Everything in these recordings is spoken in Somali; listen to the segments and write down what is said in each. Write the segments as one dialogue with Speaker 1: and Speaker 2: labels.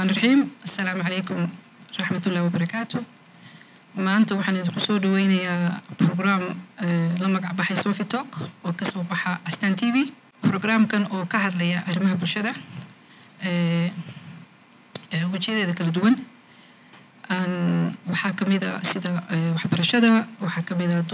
Speaker 1: raxiim assalaamu calaykum raxmatullahi wabarakaatu maanta waxaan idinku soo dhaweynayaa program la magac baxay sofi talk oo kasoo baxa astan t v programkan oo ka hadlaya arrimaha bulshada wejiyadeeda kala duwan waxaa kamid a sida waxbarashada waxaa kamid a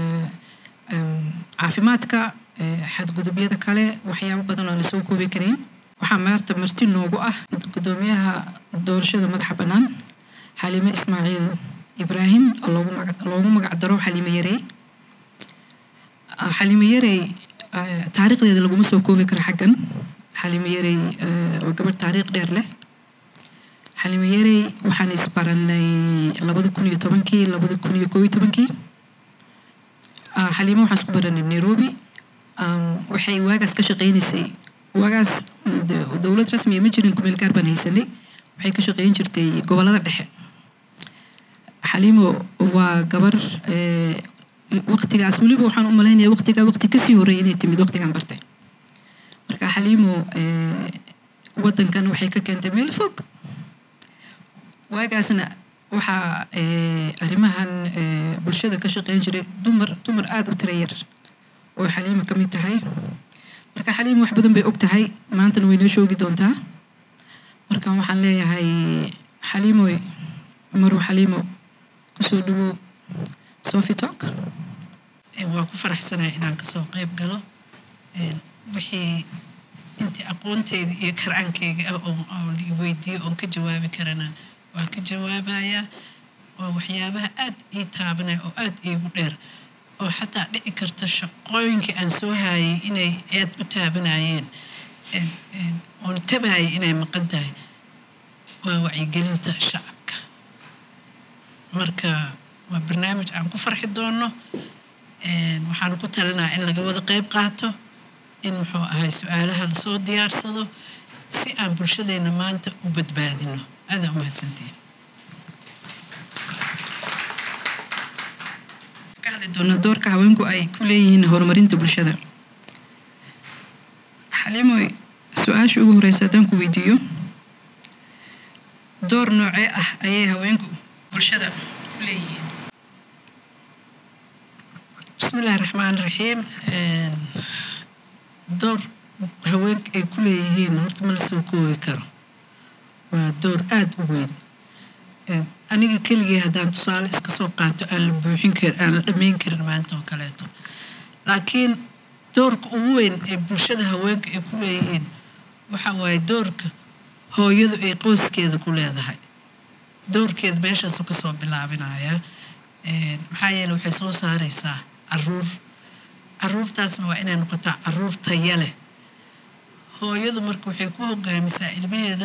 Speaker 1: caafimaadka xadgudubyada kale waxyaabo badan oo lasoo koobi karayn waxaa maarta marti noogu ah gudoomiyaha doorashada madaxa bannaan xaliime ismaaciil ibraahim oo loogu magac daro xaliime yarey xaliime yarey taariikhdeeda laguma soo koobi karo xaggan xaliime yarey waa gabadh taariikh dheer leh xaliime yarey waxaan isbaranay labada kun iyo tobankii labada kun iyo koob iyo tobankii xaliime waxaan isku baranay nairobi waxay waagaas ka shaqeynaysay waagaas dowlad rasmiya ma jirin kumeel gaar baan haysanay waxay ka shaqeyn jirtay gobolada dhexe xaliimo waa gabar waqtigaas weliba waxaan u malaynaya waqtigaa waqti kasii horreeyay inay timid waqtigaan bartay marka xaliimo waddankan waxay ka keentay meel fog waagaasna waxaa arrimahan bulshada ka shaqeyn jiray dumar dumar aada u tira yar oo xaliimo ka mid tahay marka xaliimo wax badan bay og tahay maantana way noo shoogi doontaa marka waxaan leeyahay xaliimoy maru xaliimo kusoo dhawow sofi talk
Speaker 2: waa ku faraxsanahay inaan kasoo qayb galo wixii intii aqoonteeda iyo karaankeyga ah oo la weydiiyo oon ka jawaabi karana waan ka jawaabayaa waa waxyaabaha aad ii taabanaya oo aad iigu dheer oo xataa dhici karta shaqooyinkii aan soo haayay inay aad u taabanayeen oon tabayay inay maqan tahay waa wacyigelinta shacabka marka waa barnaamij aan ku farxi doono waxaan ku talinaa in laga wada qayb qaato in muxuu ahay su-aalaha lasoo diyaarsado si aan bulshadeena maanta u badbaadino aadaa umahadsantiin
Speaker 1: ka hadli doona doorka haweenku ay ku leeyihiin horumarinta bulshada xaliimoy su-aasha ugu horeysa haddaan ku weydiiyo door noocee ah ayay haweenku bulshada ku leeyihiin
Speaker 2: bismillahi raxmaan raxiim door haweenka ay ku leeyihiin horta ma la soo koobi karo waa door aada u weyn aniga keligii haddaan tusaale iska soo qaato aan la buuxin kar aan la dhammayn karin maanta oo kaleeto laakiin doorka ugu weyn ee bulshada haweenka ay ku leeyihiin waxa waaye doorka hooyadu ay qoyskeeda ku leedahay doorkeeda meeshaasuu kasoo bilaabinayaa maxaa yeele waxay soo saareysaa caruur caruurtaasna waa inay noqotaa caruur taya leh hooyadu marka waxay ku hogaamisaa ilmaheeda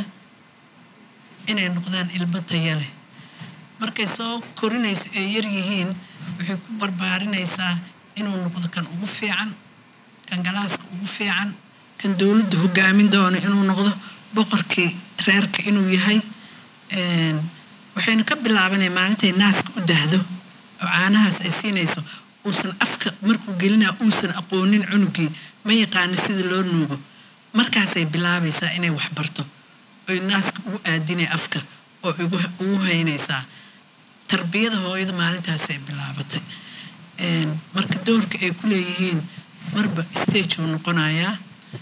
Speaker 2: inay noqdaan ilmo taya leh markay soo korinayso ay yar yihiin waxay ku barbaarinaysaa inuu noqdo kan ugu fiican kan galaaska ugu fiican kan dowladda hogaamin doono inuu noqdo boqorkii reerka inuu yahay waxayna ka bilaabanaya maalintay naaska u dahdo oo caanahaas ay siinayso uusan afka markuu gelinaa uusan aqoonin cunugii ma yaqaano sida loo nuugo markaasay bilaabaysaa inay waxbarto oy naaska ugu aadinay afka oo ugu haynaysaa tarbiyada hooyada maalintaasay bilaabatay marka doorka ay ku leeyihiin marba stage uu noqonayaa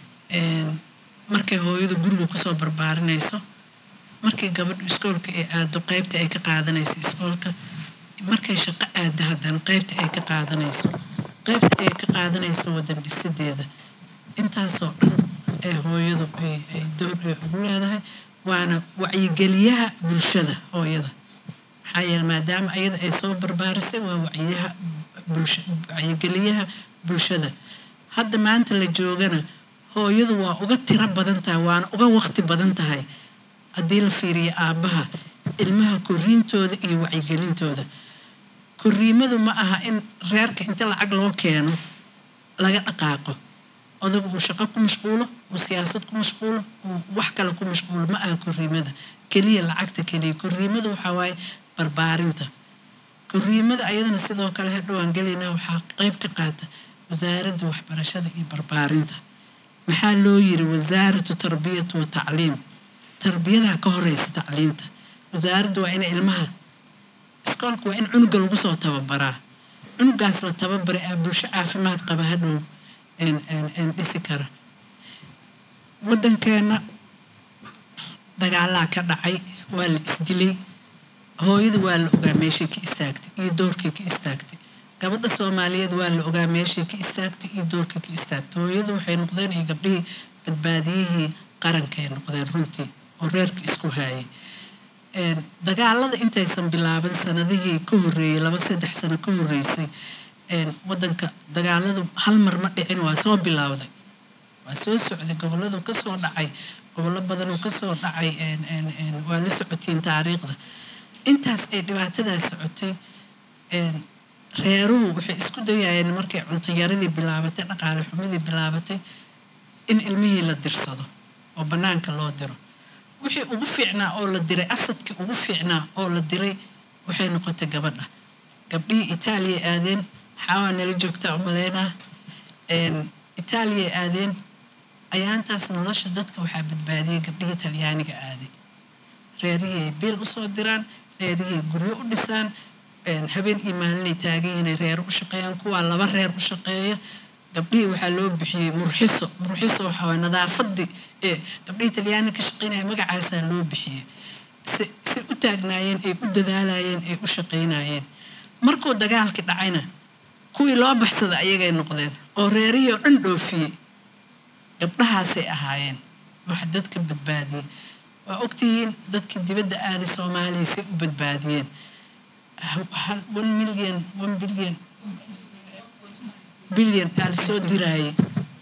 Speaker 2: markay hooyadu guriga kusoo barbaarinayso markay gabadhu iskoolka ay aado qeybta ay ka qaadanayso iskoolka markay shaqo aado haddana qeybta ay ka qaadanayso qeybta ay ka qaadanayso wadan dhisideeda intaasoo dhan ee hooyadu ay door ay ugu leedahay waana wacyigeliyaha bulshada hooyada maxaa yeele maadaama ayada ay soo barbaarisay waa wacyiyaha bulsha wacyigeliyaha bulshada hadda maanta la joogana hooyadu waa uga tiro badan tahay waana uga waqti badan tahay haddii la fiiriyo aabbaha ilmaha koriintooda iyo wacyigelintooda koriimadu ma aha in reerka inta lacag loo keeno laga dhaqaaqo odagu uu shaqo ku mashquulo uu siyaasad ku mashquulo uu wax kale ku mashquulo ma aha koriimada keliya lacagta keliya koriimada waxaa waaye barbaarinta koriimada ayadana sidoo kale hadhowaan gelaynaa waxaa qeyb ka qaata wasaaradda waxbarashada iyo barbaarinta maxaa loo yiri wasaaratu tarbiyatu wa tacliim tarbiyadaha ka horeysa tacliinta wasaaradda waa inay ilmaha iskoolka waa in cunuga lagu soo tababaraa cunugaas la tababaray aa bulsho caafimaad qaba hadhow dhisi kara waddankeena dagaalaa ka dhacay waa la isdilay hooyadu waa la ogaa meeshay ka istaagtay iyo doorkay ka istaagtay gabadha soomaaliyeed waa la ogaa meeshay ka istaagtay iyo doorkay ka istaagtay hooyadu waxay noqdeen iyo gabdhihii badbaadiyihii qarankay noqdeen runtii oo reerka isku haayay dagaalada intaysan bilaaban sanadihii ka horreeyey laba saddex sano ka horreysay waddanka dagaaladu hal mar ma dhicin waa soo bilowday waa soo socday goboladu kasoo dhacay gobollo badanoo kasoo dhacay waa la socotiin taariikhda intaas ay dhibaatadaas socotay reeruhu waxay isku dayayeen markay cuntoyaradii bilaabatay dhaqaale xumidii bilaabatay in ilmihii la dirsado oo bannaanka loo diro wixii ugu fiicnaa oo la diray asadkii ugu fiicnaa oo la diray waxay noqotay gabadha gabdhihii itaaliya aadeen xaawaa nala joogtaa umaleynaa itaaliya aadeen ayaantaas nolosha dadka waxaa badbaadiyay gabdhihii talyaaniga aaday reerihii ay biil usoo diraan reerihii ay guryo u dhisaan habeen iyo maalinay taagan inay reer u shaqeeyaan kuwaa laba reer u shaqeeya gabdhihii waxaa loo bixiyey murxiso murxiso waxaa waay nadaafadii ee gabdhihii talyaaniga ka shaqeynaya magacaasaa loo bixiyey si si u taagnaayeen ay u dadaalayeen ay u shaqeynayeen markuu dagaalkii dhacayna kuwii loo baxsada ayagay noqdeen oo reerihii oo dhan dhoofiyey gabdhahaasay ahaayeen waxa dadka badbaadiyey waa ogtihiin dadkii dibadda aaday soomaaliya say u badbaadiyeen one million one billion bilyan aa la soo diraayay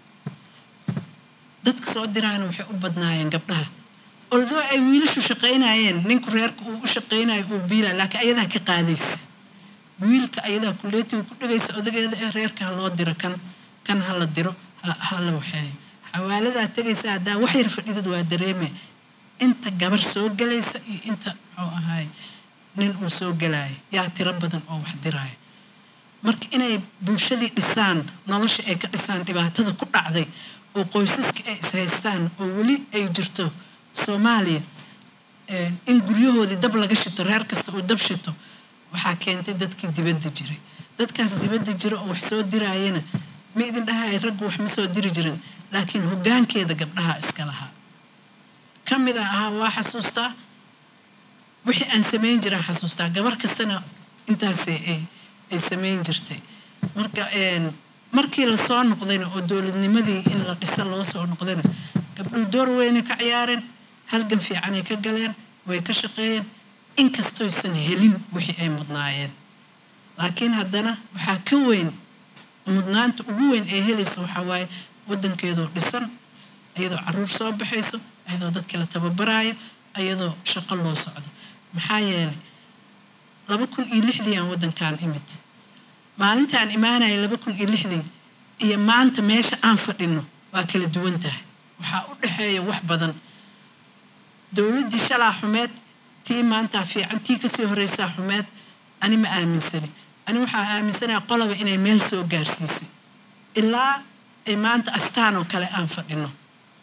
Speaker 2: dadka soo diraana waxay u badnaayeen gabdhaha oldoo ay wiilashu shaqaynayeen ninku reerka uu u shaqaynayo uu biilaa laakiin ayadaa ka qaadaysa wiilka ayadaa kuleetiga ku dhegaysa odageeda ee reerka ha loo diro kan kan ha la diro ha la waxeeyo xawaaladaa tegaysa haddaa wax yar fadhidad waa dareeme inta gabar soo galaysa iyo inta muxuu ahaay nin uu soo galaayo yaa tiro badan oo wax diraayo marka inay bulshadii dhisaan nolosha ay ka dhisaan dhibaatada ku dhacday oo qoysaska ay ishaystaan oo weli ay jirto soomaaliya in guryahoodii dab laga shito reer kasta uu dab shito waxaa keentay dadkii dibadda jiray dadkaas dibadda jira oo wax soo diraayana ma idin dhahay raggu wax ma soo diri jirin laakiin hoggaankeeda gabdhaha iska lahaa ka mid a ahaa waa xasuustaa wixii aan samayn jiraan xasuustaa gabar kastana intaasi ay ay samayn jirtay marka markii lasoo noqdayna oo dowladnimadii in la dhiso loo soo noqdayna gabdhuhu door weynay ka ciyaareen halgan fiicanay ka galeen way ka shaqeeyeen inkastoysan helin wixii ay mudnaayeen laakiin haddana waxaa ka weyn mudnaanta ugu weyn ee helaysa waxaa waaye waddankeedoo dhisan iyadoo caruur soo baxayso iyadoo dadka la tababaraayo iyadoo shaqo loo socdo maxaa yeelay laba kun iyo lixdii aan waddankaan imid maalinta aan imaanaya laba kun iyo lixdii iyo maanta meesha aan fadhino waa kala duwan tahay waxaa u dhexeeya wax badan dowladdii shalaa xumeed tii maantaa fiican tii kasii horeysaa xumeed ani ma aaminsani ani waxaa aaminsanaya qolaba inay meel soo gaarsiisay ilaa ay maanta astaan oo kale aan fadhino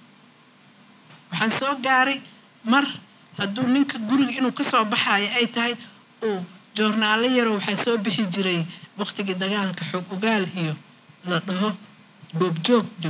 Speaker 2: waxaan soo gaaray mar hadduu ninka guriga inuu kasoo baxayo ay tahay uu joornaalo yaroo waxaa soo bixi jiray waqtigii dagaalka xoog ogaal iyo la dhaho goobjoogjo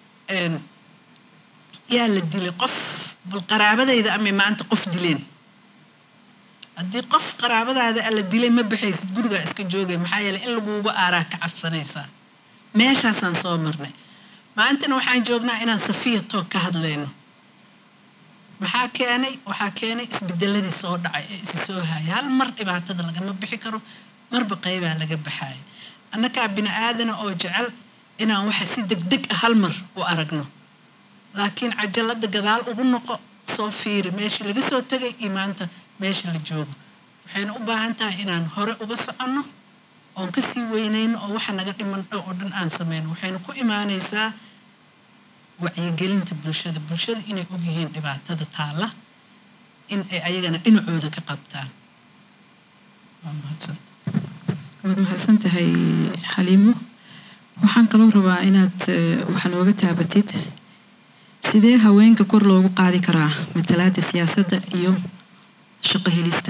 Speaker 2: yaa la dilay qof bal qaraabadayda amay maanta qof dileen haddii qof qaraabadaada la dilay ma baxaysid gurigaa iska joogay maxaa yeeley in laguuga aaraa ka cabsanaysaa meeshaasaan soo marnay maantana waxaan joognaa inaan safiya toog ka hadlayno maxaa keenay waxaa keenay isbedeladii soo dhacay ee isi soo haaya hal mar dhibaatada lagama bixi karo marba qaybaa laga baxaaya annakaa bini aadana oo jecel inaan waxa si degdeg ah hal mar u aragno laakiin cajalada gadaal ugu noqo soo fiiri meeshii laga soo tegay iyo maanta meesha la joogo waxayna u baahan tahay inaan hore uga soconno oon kasii weynayno oo waxa naga dhiman dhow oo dhan aan sameyno waxayna ku imaanaysaa wacyigelinta bulshada bulshada inay ogyihiin dhibaatada taalla in ay ayagana dhinacooda ka qabtaan waa mahadsan
Speaker 1: waad mahadsan tahay xaliimo waxaan kaloo rabaa inaad wax nooga taabatid sidee haweenka kor loogu qaadi karaa matalaada siyaasadda iyo shaqo helista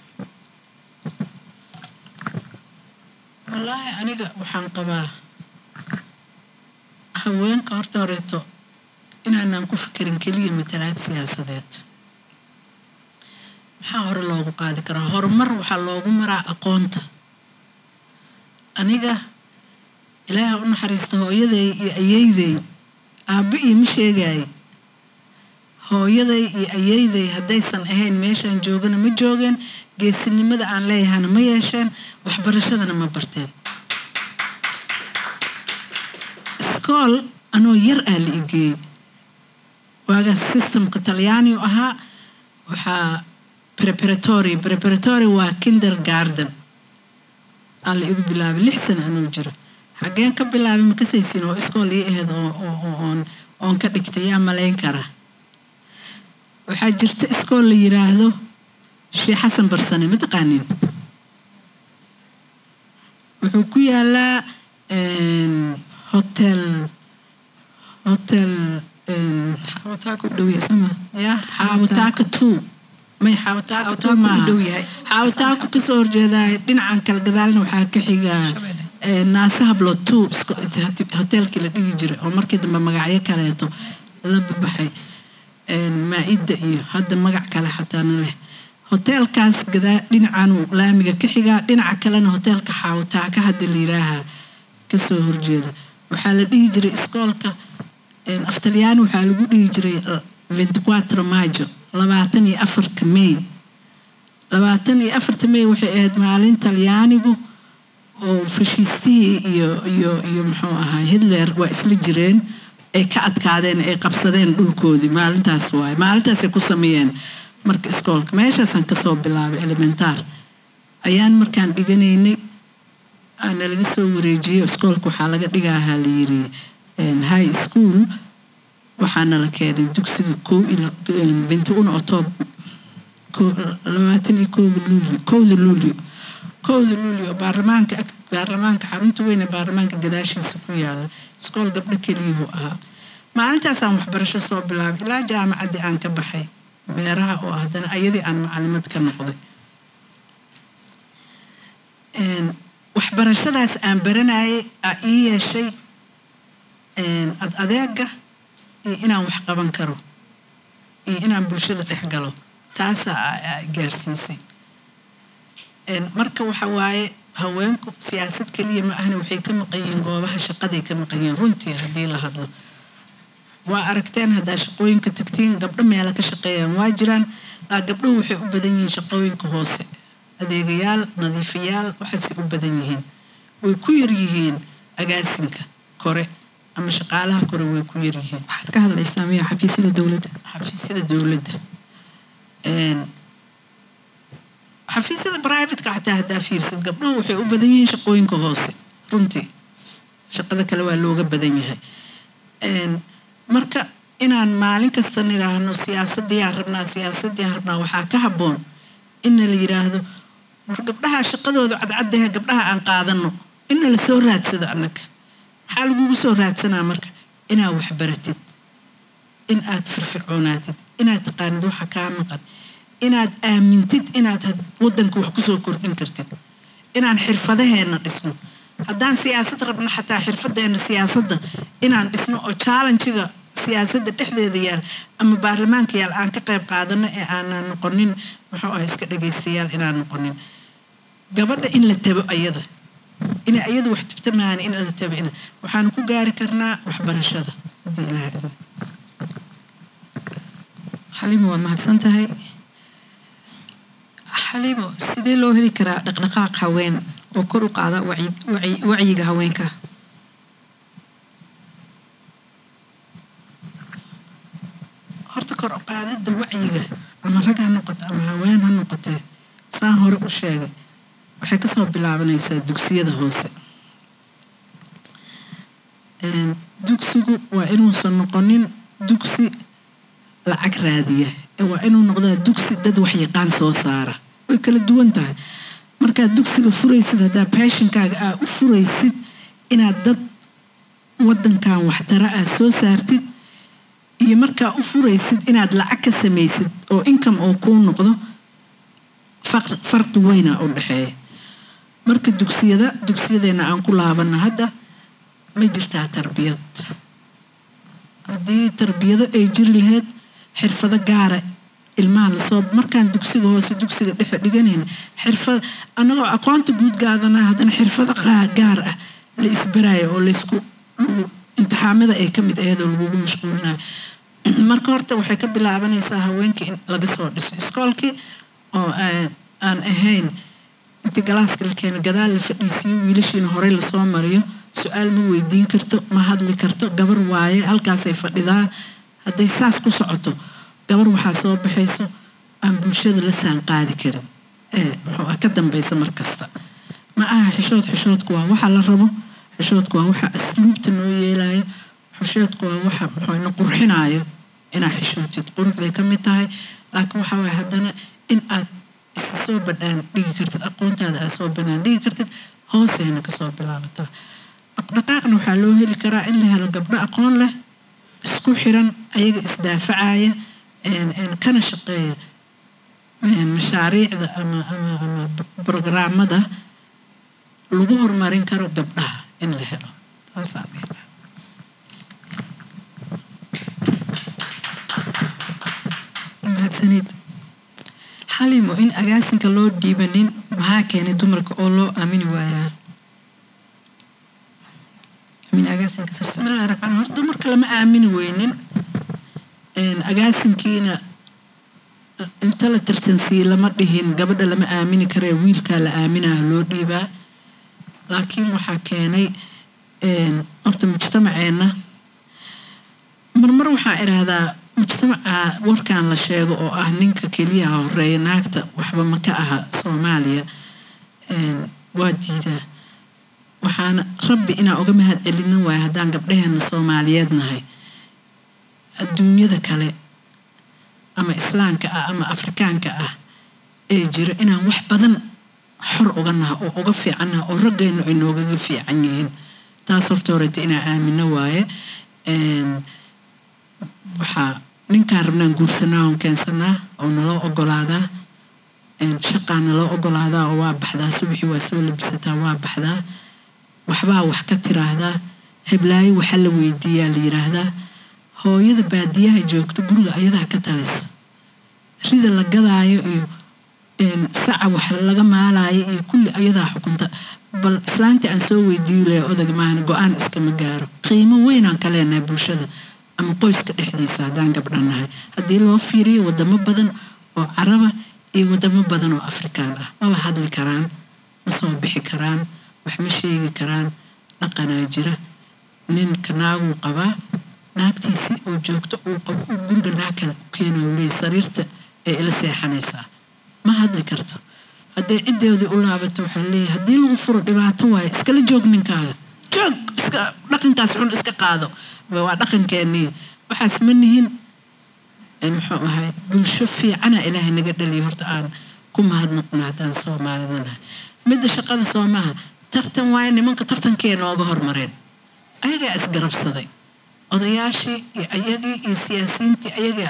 Speaker 2: wallaahi aniga waxaan qabaa haweenka horta horeeto inaanaan ku fikirin keliya matalaad siyaasadeed maxaa hore loogu qaadi karaa horumar waxaa loogu maraa aqoonta aniga ilaaha u naxariista hooyaday iyo ayeyday aabba iima sheegaaye hooyaday iyo ayeyday haddaysan ahayn meeshaan joogana ma joogeen geesinimada aan leeyahana ma yeesheen waxbarashadana ma barteen iskool anoo yar aa la igeeyey waagaas systemka talyaani u ahaa waxaa preparatory preparatory waa kinder garden aa la igu bilaabay lix sana anuu jiro xaggeen ka bilaabay makasaysin oo iskool ii aheyd oon oon ka dhigtay yaa malayn karaa waxaa jirta iskool la yiraahdo sheekh xasan barsane ma taqaanin wuxuu ku yaalaa hotel hotel
Speaker 1: xawataaka u dhow yahay sooma
Speaker 2: ya xaawataaka two may xaawataaka two
Speaker 1: Xaawataaka u
Speaker 2: maaha
Speaker 1: dhow yahay.
Speaker 2: xaawataaka kasoo horjeedaa dhinacan kale gadaalna waxaa ka xiga
Speaker 1: Shabeelle.
Speaker 2: ee, naasa hablo two isko- hotelkii la dhigi jiray oo markii dambe magacyo kaleeto la babaxay een, maa-idda iyo hadda magac kale xataana leh hoteelkaas gadaa dhinacan laamiga ka xigaa dhinaca kalena hoteelka xaawataaka hadda la yiraaha kasoo horjeeda waxaa la dhihi jiray iskoolka een, af talyaani waxaa lagu dhihi jiray ventiquatro majo labaatan iyo afarka may labaatan iyo afarta may waxay ahayd maalin talyaanigu oo fashiistihii iyo iyo iyo muxuu ahaa hitler waa isla jireen ay ka adkaadeen ay qabsadeen dhulkoodii maalintaas waaye maalintaasay ku sameeyeen marka iskoolka meeshaasaan kasoo bilaabay elementaar ayaan markaan dhiganaynay aana laga soo wareejiyey iskoolka waxaa laga dhigahaa la yiri een, high school waxaana la keenay dugsiga kow iyo binti una otoob labaatan iyo kowda luulyo kowda luulyo kowda luulyo baarlamaanka ag baarlamaanka xarunta weyn ee baarlamaanka gadaashiisa ku yaala iskool gabdho keliyuhu ahaa maalintaasaan waxbarasho soo bilaabay ilaa jaamacaddii aan ka baxay beeraha oo haddana ayadii aan macalimad ka noqday Een, waxbarashadaas aan baranayay aa ii yeeshay een, ad adeega iyo inaan wax qaban karo iyo inaan bulshada dhex galo taasaa aa- aa i gaarsiisay Een, marka waxa waaye haweenku siyaasad keliya ma ahna waxay ka maqan yihiin goobaha shaqaday ka maqan yihiin runtii haddii la hadlo waa aragteen haddaa shaqooyinka tagtiin gabdho meela ka shaqeeyaan waa jiraan laa gabdhuhu waxay u badan yihiin shaqooyinka hoose adeegayaal nadiifiyaal waxaasay u badan yihiin way ku yar yihiin agaasinka kore ama shaqaalaha kore way ku yar yihiin
Speaker 1: waxaad ka hadlaysaa miya xafiisyada dowladda
Speaker 2: xafiisyada dowladda Een, xafiisyada privateka xataa haddaa fiirsid gabdhuhu waxay u badan yihiin shaqooyinka hoose runtii shaqada kale waa looga badan yahay Een, marka inaan maalin kasta niraahno siyaasadiyaan rabnaa siyaasadiyaan rabnaa waxaa ka habboon inna la yiraahdo war gabdhaha shaqadooda cadcadahe gabdhaha aan qaadano inna la soo raadsado annaga maxaa lagugu soo raadsanaa marka inaad waxbaratid in aad firfircoonaatid inaad taqaanid waxa kaa maqan inaad aamintid inaad had- wadanka wax kusoo kordhin kartid inaan xirfadaheena dhisno haddaan siyaasad rabno xataa xirfadeena siyaasadda inaan dhisno oo challengiga siyaasadda dhexdeeda yaal ama baarlamaanka yaal aan ka qayb qaadano ee aanan noqonin muxuu ah iska dhagaystayaal inaan noqonin gabadha in la tabo ayada inay ayadu wax tabta maana in la tabo ina waxaanu ku gaari karnaa waxbarashada haddii ilaaha idin
Speaker 1: xaliimo waad mahadsan tahay xaliimo sidee loo heli karaa dhaqdhaqaaq haween oo kor u qaada wacyi- wacyi- wacyiga haweenka
Speaker 2: horta kor u qaadida wacyiga ama rag ha noqoto ama haween ha noqotee saan hore u sheegay waxay kasoo bilaabanaysaa dugsiyada hoose Een, dugsigu waa inuusan noqonin dugsi lacag raadiya ee waa inuu noqdaa dugsi dad waxyaqaan soo saara way kala duwan tahay markaad dugsiga furaysid haddaa baashinkaaga aa u furaysid inaad dad wadankan waxtara ah soo saartid iyo markaa u furaysid inaad lacag ka samaysid oo income oo kuu noqdo farqi weyna u dhexeeya marka dugsiyada dugsiyadeena aan ku laabana hadda ma jirtaa tarbiyad haddii tarbiyado ay jiri lahayd xirfado gaara ilmaha lasoo markaan dugsiga hoose dugsiga dhexe dhiganayna xirfad annagoo aqoonta guud gaadana haddana xirfado gaar ah la isbaraayo oo laysku imtixaamada ay ka mid ahayd oo lagugu mashquulinayo marka horta waxay ka bilaabanaysaa haweenkii in laga soo dhiso iskoolkii oo aan ahayn intii galaaska la keena gadaal la fadhiisiyo wiilashiina horey lasoo mariyo su-aal ma weydiin karto ma hadli karto gabar waaye halkaasay fadhidaa hadday saas ku socoto gabar waxaa soo baxayso aan bulshada la saan qaadi karin ee muxuu ka dambaysa mar kasta ma aha xishood xishoodku waa waxa la rabo xishoodku waa waxa asluubta noo yeelayo xishoodku waa waxa muxuuna qurxinayo inaa xishootid quruxday ka mid tahay laakiin waxa waye haddana in aad isa soo badhaan dhigi kartid aqoontaada aad soo banaan dhigi kartid hooseena kasoo bilaabataa dhaqaaqna waxaa loo heli karaa in la helo gabdho aqoon leh isku xiran ayaga isdaafacaya kana shaqeeya mashaariicda ama ama ama brograamada lagu horumarin karo gabdhaha in la helo taasaan dhihi
Speaker 1: mahadsanid xalimo in agaasinka loo dhiibanin maxaa keenay dumarka oo loo aamini waayaa
Speaker 2: bismillahi raxmaan hor dumarka lama aamini weynin agaasinkiina inta la tartansiiye lama dhihin gabadha lama aamini karee wiilkaa la aaminaha loo dhiibaa laakiin waxaa keenay horta mujtamaceenna marmar waxaa idhaahdaa mujtamaca warkan la sheego oo ah ninka keliyaha horeeya naagta waxba ma ka aha soomaaliya waa diidaa waxaana rabbi inaan uga mahad celina waaya haddaan gabdhaheena soomaaliyeed nahay adduunyada kale ama islaamka ah ama afrikaanka ah ee jiro inaan wax badan xor uga naha oo uga fiicannaha oo raggeennu ay noogaga fiican yihiin taas horta horeta inaan aamino waaye waxaa ninkaan rabnaan guursanaa oon keensanaa oo naloo ogolaadaa shaqaa naloo ogolaadaa oo waa baxdaa subaxii waa soo labisataa waa baxdaa waxbaa wax ka tiraahdaa heblaayo waxaa la weydiiyaa la yiraahdaa hooyada baadiyaha joogta guriga ayadaa ka talisa rida la gadaayo iyo saca wax laga maalaayo iyo kulli ayadaa xukunta bal islaantii aan soo weydiiyo leh odag maahan go-aan iskama gaaro qiimo weynaan ka leenahay bulshada ama qoyska dhexdiisa haddaan gabdha nahay haddii loo fiiriyo wadamo badan oo caraba iyo wadamo badan oo afrikaan ah maba hadli karaan ma soo bixi karaan wax ma sheegi karaan dhaqanaa jira ninka naaguu qabaa naagtiisi oo joogto uu qabo uu guriga naag kale u keenayo leey sariirta ee ila seexanaysaa ma hadli karto hadday ciddeedii u laabato waxaa leeyahay haddii lagu furo dhibaato waaye iskala joog ninkaaga joog iska dhaqankaas xun iska qaado waa dhaqankeenii waxaas ma nihin muxuu ahay bulsho fiicana ilaahay naga dhaliya horta aan ku mahadnaqno haddaan soomaalida nahay midda shaqada soo maaha tartan waaye nimanka tartankee nooga hormareen ayagaa isgarabsaday odayaashii iyo ayagii iyo siyaasiyiintii ayagaa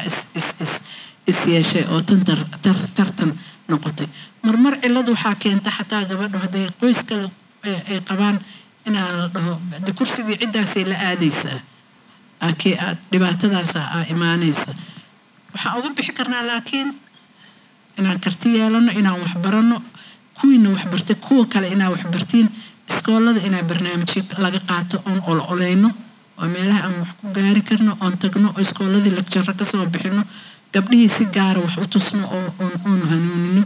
Speaker 2: is yeeshay oo tartan noqotay marmar cilad waxaa keenta xataa gabadho hadday qoys kale ay qabaan inaa la dhaho de kursigii ciddaasay la aadaysaa akee aad dhibaatadaasa aa imaanaysa waxaan uga bixi karnaa laakiin inaan karti yeelano inaan waxbarano kuwiina waxbartay kuwa kale inaa waxbartiin iskoolada inaa barnaamijyo laga qaato oon olo oleyno oo meelaha aan wax ku gaari karno oon tagno oo iskooladii lagjaro kasoo bixino gabdhihii si gaara wax u tusno oo oon hanuunino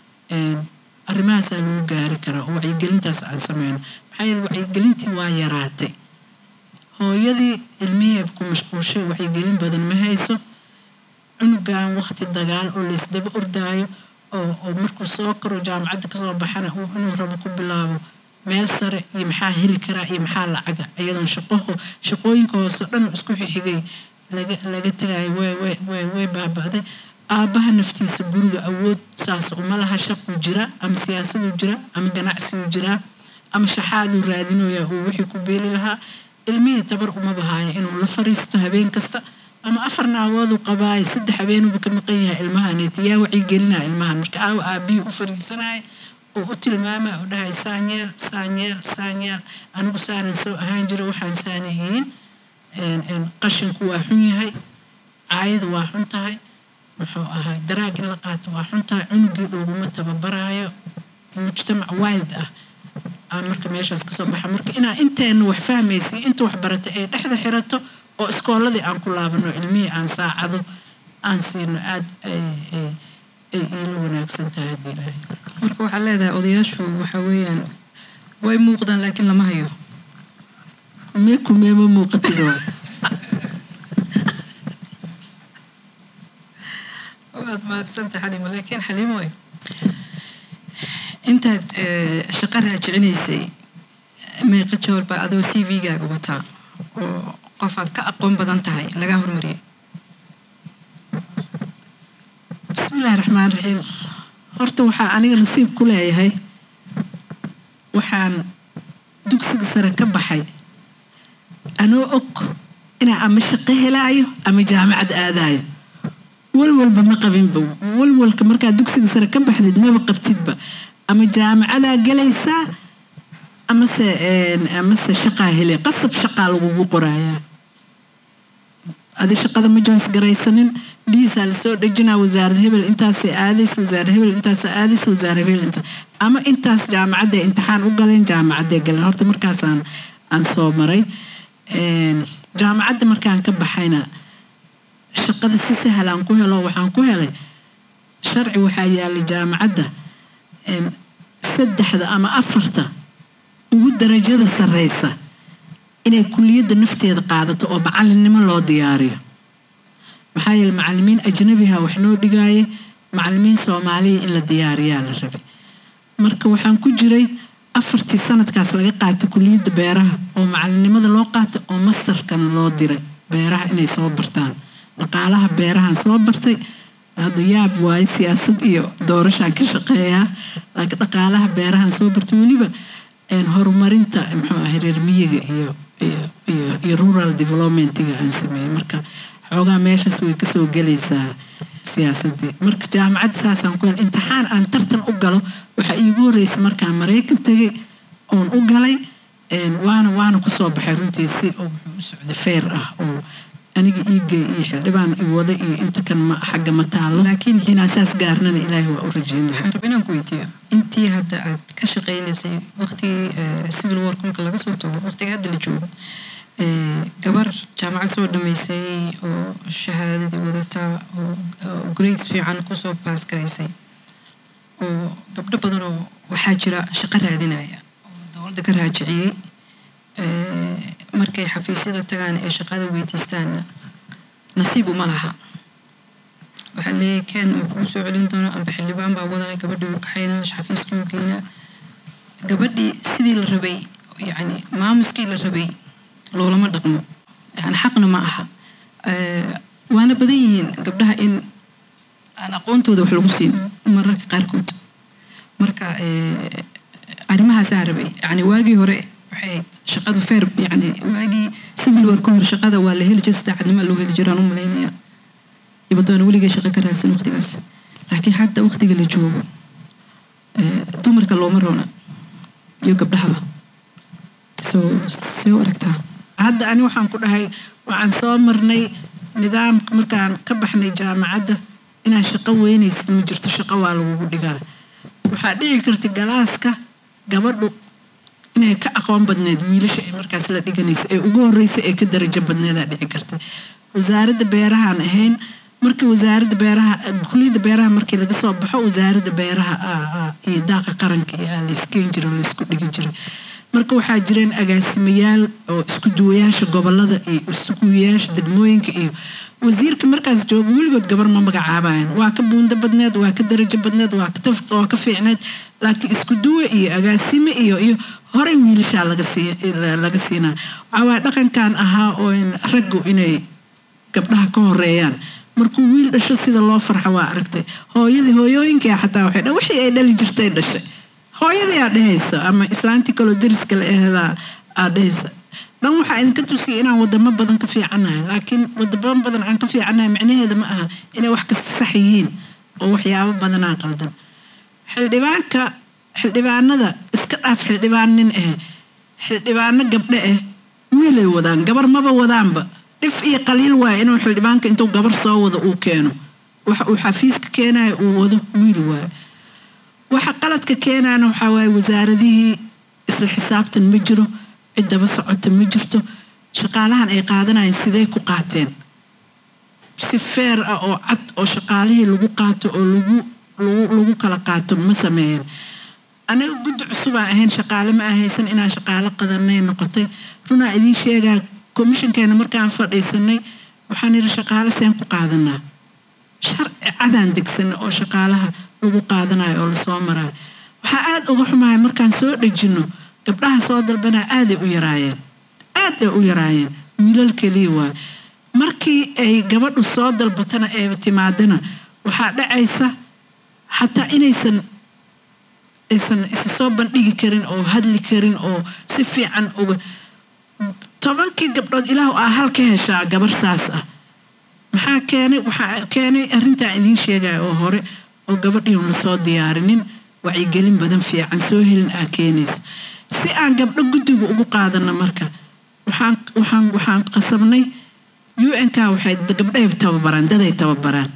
Speaker 2: arrimahaasaa lagu gaari karaa oo wacyigelintaas aan sameyno maxaa yeele wacyigelintii waa yaraatay hooyadii ilmihii ku mashquushay wacyigelin badan ma hayso cunugan waqti dagaal oo laysdaba ordaayo oo oo markuu soo karo jaamacadda kasoo baxana uu inuu rabo ku bilaabo meel sare iyo maxaa heli karaa iyo maxaa lacaga iyadoon shaqoho shaqooyinka hoose dhan isku xixigay laga laga tagayo way way way way baaba'day aabbaha naftiisa guriga awood saas uma laha shaquu jira ama siyaasaduu jira ama ganacsiguu jiraa ama shaxaaduu raadinoyaa uu wixii ku beeli lahaa ilmihii tabar uma bahaaya inuu la fariisto habeen kasta ama afar naagoodu qabaayo saddex habeenuba ka maqan yahay ilmahaneet yaa wacyigelinaa ilmahan marka aawa aabihii u fariisanaya oo u tilmaamaya oo dhahay saanyeel saanyeel saanyeel anigu saanan soo ahaan jira waxaan saana yihiin qashinku waa xun yahay caayadu waa xun tahay muxuu ahay daraag in la qaato waa xun tahay cunugii laguma tababaraayo mujtamac wild ah aan marka meeshaas kasoo baxa marka inaa inteena wax fahmaysay inta wax barata ay dhexda xirato oo iskooladii aan ku laabano ilmihii aan saacado aan siino aada ay iila wanaagsan tahay haddii ilaahay
Speaker 1: marka waxaa leedahay odayaashu waxa weeyaan way muuqdaan laakiin lama hayo
Speaker 2: kumee kumee ma muuqatid waa
Speaker 1: waad mahadsanta xaliimo laakiin xaliimo intaad shaqo raajicinaysay meeqa joor baa adoo c v-gaaga wataa oo qof aad ka aqoon badan tahay lagaa hormariyay
Speaker 2: bismillahi raxmaan raxiim horta waxaa aniga nasiib ku leeyahay waxaan dugsiga sare ka baxay anoo og inaa ama shaqo helaayo ama jaamacad aadaayo walwalba ma qabinba walwalka markaa dugsiga sare ka baxdid maba qabtidba ama jaamacadaa galaysaa amase amase shaqaa helay qasab shaqaa lagugu qorayaa adi shaqada ma joys garaysanin dhiisaa lasoo dhejinaa wasaarad hebel intaasay aadays wasaarad hebel intaasa aadays wasaarad hebel intaas ama intaas jaamacadday imtixaan u galeen jaamacadday galeen horta markaasaan aan soo maray jaamacadda markaan ka baxayna shaqada si sahlaan ku helo waxaan ku helay sharci waxaa yaalay jaamacadda saddexda ama afarta ugu darajada sareysa inay kuliyadda nafteeda qaadato oo macalinnimo loo diyaariyo maxaa yeele macalimiin ajnabiha wax noo dhigaaye macalimiin soomaaliya in la diyaariyaa la rabay marka waxaan ku jiray afartii sanadkaas laga qaatay kuliyadda beeraha oo macalinimada loo qaatay oo mastarkana loo diray beeraha inay soo bartaan dhaqaalaha beerahan soo bartay hadda yaab waaye siyaasad iyo doorashaan ka shaqeeyaa laakiin dhaqaalaha beerahan soo bartay weliba horumarinta muxuu ahay reer miyiga iyo iyo rural developmentiga aan sameeyey marka xoogaa meeshaas way kasoo gelaysaa siyaasadii marka jaamacadda saasaan ku helay imtixaan aan tartan u galo waxaa iigu horreysay markaan maraykan tegay oon u galay waana waana kusoo baxay runtii si oo wuxuu u socday feer ah oo aniga iigay iyo xildhibaan i wada iyo inta kan ma xagga ma taalo
Speaker 1: laakiin
Speaker 2: inaan saas gaarnana ilaahay waa u rajeynaya
Speaker 1: waxaan rabaa inaan ku weydiiyo intii hadda aad ka shaqaynaysay waqtigii civil war marka laga soo tago waqtiga hadda la joogo gabar jaamacad soo dhamaysay oo shahaadadii wadata oo grades fiican kusoo baas garaysay oo gabdho badan oo waxaa jira shaqo raadinaya oo dowladda ka raajiciyey markay xafiisyada tagaan ee shaqada weydiistaanna nasiib uma laha waxaa leeyahay ken uu kugu soo celin doona amba xildhibaan baa wadaya gabadhii uu kaxaynaa xafiiskii uu geynaa gabadhii sidii la rabay yacni maamuskii la rabay loolama dhaqmo yani xaqna ma aha waana badan yihiin gabdhaha in aan aqoontooda wax lagu siin mararka qaarkood marka arrimahaasaa rabay yani waagii hore waxay ahayd shaqadu feer yani waagii civil war ka hor shaqada waa la heli jira sadeexadnima loo heli jiraan u malaynaya ibadoona weligay shaqo ka raadsan waqtigaas laakiin hadda waqtiga la joogo dumarka looma roona iyo gabdhahaba soo see u aragtaa
Speaker 2: hadda ani waxaan ku dhahay waxaan soo marnay nidaamka markaan ka baxnay jaamacadda inaan shaqo weynaysid ma jirto shaqo waa lagugu dhigaa waxaa dhici karta galaaska gabadhu inay ka aqoon badneed wiilasha ay markaas la dhiganaysa ee ugu horreysa ee ka darajo badneedaa dhici karta wasaaradda beerahaan ahayn markii wasaaradda beeraha kuliyadda beeraha markii laga soo baxo wasaaradda beeraha iyo daaqa qaranka iyo aa layskeyn jiray laysku dhigi jiray marka waxaa jireen agaasimayaal oo isku duwayaasha gobolada iyo iskuduwayaasha degmooyinka iyo wasiirka markaas jooga weligood gabar ma magacaabayan waa ka buundo badneed waa ka darajo badneed waa ka fiicneed laakiin isku duwe iyo agaasime iyo iyo horey wiilashaa laga siinaa waxawaa dhaqankan ahaa oo raggu inay gabdhaha ka horeeyaan markuu wiil dhasho sida loo farxo waa aragtay hooyadii hooyooyinkai xataa waxay dha wixii ay dhali jirtay dhashay hooyadii aa dhehaysa ama islaantii kaloo dariska la aheedaa aa dhehaysa dhan waxaa idinka tusiyay inaan wadamo badan ka fiicannahay laakiin wadamo badan aan ka fiicannahay micnaheeda ma aha inay wax kasta sax yihiin oo waxyaabo badanaa qaldan xildhibaanka xildhibaanada iska dhaaf xildhibaan nin ah xildhibaano gabdho ah wiilay wadaan gabar maba wadaanba dhif iyo qaliil waaya inuu xildhibaanka intuu gabar soo wado uu keeno waxa uu xafiiska keenayo uu wado wiil waayo waxa qaladka keenaana waxaa waaye wasaaradihii isla xisaabtan ma jiro ciddaba socota ma jirto shaqaalahan ay qaadanayeen sidee ku qaateen si feer ah oo cad oo shaqaalihii lagu qaato oo lagu lagu kala qaato ma sameeyeen anaga guddi cusubaan ahayn shaqaale ma ahaysan inaan shaqaalo qadanay noqotay runaa idiin sheegaa komishankeena markaan fadhiisanay waxaan yidhi shaqaale seen ku qaadanaa sharci cadaan degsanay oo shaqaalaha lagu qaadanayo oo lasoo maraayo waxaa aada uga xumahay markaan soo dhejino gabdhaha soo dalbanaa aaday u yaraayeen aad ay u yaraayeen wiilal keliya waay markii ay gabadhu soo dalbatana ee timaadana waxaa dhacaysa xataa inaysan aysan isa soo bandhigi karin oo hadli karin oo si fiican uga tobankii gabdhood ilaah aa hal ka heshaa gabar saas ah maxaa keenay waxaa keenay arrintaa idiin sheegaya oo hore oo gabadhiiun lasoo diyaarinin wacyigelin badan fiican soo helin aa keenaysa si aan gabdho guddiga ugu qaadano marka waxaan waxaan waxaan qasabnay u n k waxay gabdhahay tababaraan daday tababaraan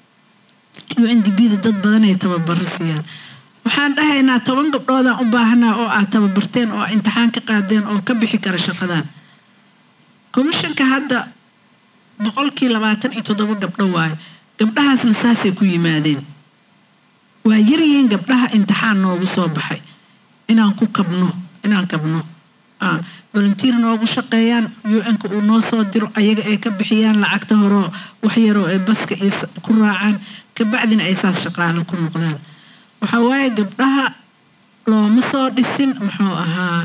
Speaker 2: u n d b da dad badanay tababaro siiyaan waxaan dhahaynaa toban gabdhoodaan u baahanaa oo aad tababarteen oo imtixaan ka qaadeen oo ka bixi kara shaqadan komishanka hadda boqolkii labaatan iyo toddoba gabdho waayo gabdhahaasna saasay ku yimaadeen waa yaryihiin gabdhaha imtixaan noogu soo baxay inaan ku kabno inaan kabno volunteer noogu shaqeeyaan u-nka uu noo soo diro ayaga ay ka bixiyaan lacagta horeo wax yaroo ay baska ku raacaan kabacdina ay saas shaqaalo ku noqdaan waxaa waaye gabdhaha looma soo dhisin muxuu ahaa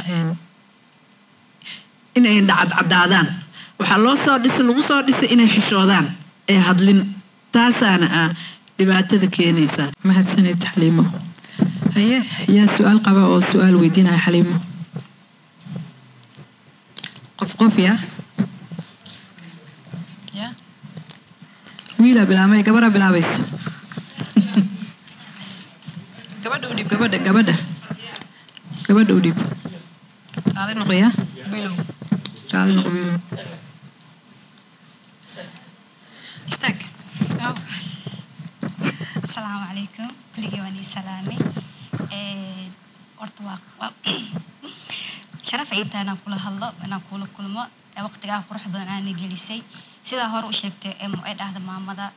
Speaker 2: inay dhacadcadaadaan waxaa loo soo dhisa lagu soo dhisay inay xishoodaan ee hadlin taasaana ah dhibaatada keenaysaa
Speaker 1: mahadsanid xaliimo haye yaa su-aal qaba oo su-aal weydiinaya xaliimo qof qof ya ya wiilaa bilaabmay gabadha bilaabayso gabadha udhib gabadha gabadha gabadha udhib raali noqoya wiilow raali noqo wiilow istaag
Speaker 3: asalaamu calaykum kuligii waan ii salaamay horta waa sharaf ay tahay inaan kula hadlo inaan kula kulmo waqtigaa qurux badan aana gelisay sidaa hore u sheegtay ay dhahda maamada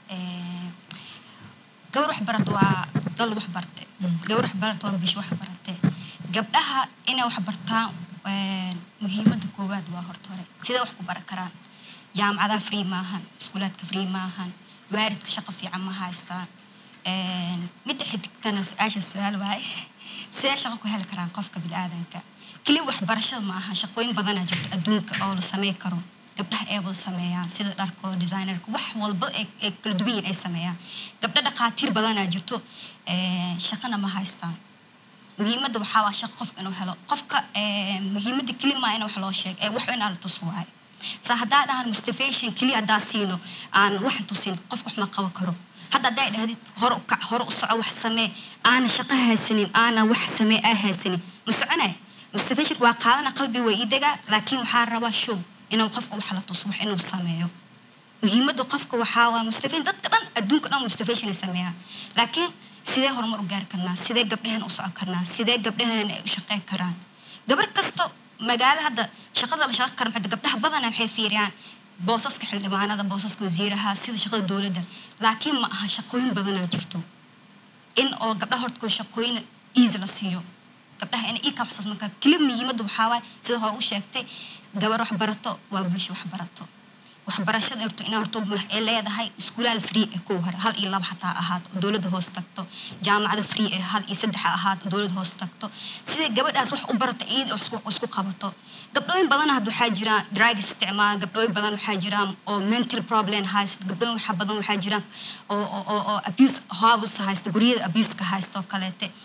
Speaker 3: gabar wax barat waa dal wax barte gabar wax barat waa bish wax barate gabdhaha inay wax bartaan muhiimada koowaad waa horta hore sidee wax ku baran karaan jaamacadaha free maahan iskuulaadka free maahan waaridka shaqo fiican ma haystaan midda xidigtana su-aasha su-aal waaye sidee shaqo ku heli karaan qofka bini-aadanka keliya waxbarashada ma aha shaqooyin badanaa jirta adduunka oo la samey karo gabdhaha ay wada sameeyaan sida dharkoo designerka wax walba ay kala duwan yihin ay sameeyaan gabdho dhaqaatiir badanaa jirto shaqana ma haystaan muhiimadda waxaa waa shaqo qofka inuu helo qofka muhiimadda keli maa in wax loo sheego ee wax inaa la tus waayo sa haddaa dhahan mustafation keliya haddaa siino aan waxan tusin qofka wax ma qaban karo hadda haddaa dhahdid hore u kac hore u soco wax samee aana shaqo haysanin aana wax samee aa haysanin ma soconay mustafation waa qaadana qalbi waa ii degaa laakiin waxaa rabaa show inuu qofka wax la tuso wax inuu sameeyo muhiimadda qofka waxaa waa mustafation dadka dhan adduunka dhan mustafation ay sameeyaan laakiin sidee horumar u gaari karnaa sidee gabdhaheen u socon karnaa sidee gabdhaheen ay u shaqeyn karaan gabar kasta magaalo hadda shaqada la shaqo karo maxay gabdhaha badana waxay fiiriyaan boosaska xildhibaanada boosaska wasiiraha sida shaqada dowladda laakiin ma aha shaqooyin badanaa jirto in oo gabdhaha horta shaqooyin easy la siiyo gabdhaha inay ii kabsaas marka keli muhiimadda waxaa waaye sida hore u sheegtay gabar wax barato waa bulsho wax barato waxbarashada horto inaa horto ay leedahay iskuulaal free ee kow hore hal iyo laba xataa ahaad oo dowladda hoos tagto jaamacada free ee hal iyo saddex ahaad oo dowladda hoos tagto siday gabadhaas wax u barato iyada isku qabato gabdhooyin badan had waxaa jiraan drag isticmaal gabdhooyin badan waxaa jiraan oo mental problem haysta gabdhooyin waxa badan waxaa jiraan oo oo oo abuse habus haysta guryada abuse ka haysta oo kaleete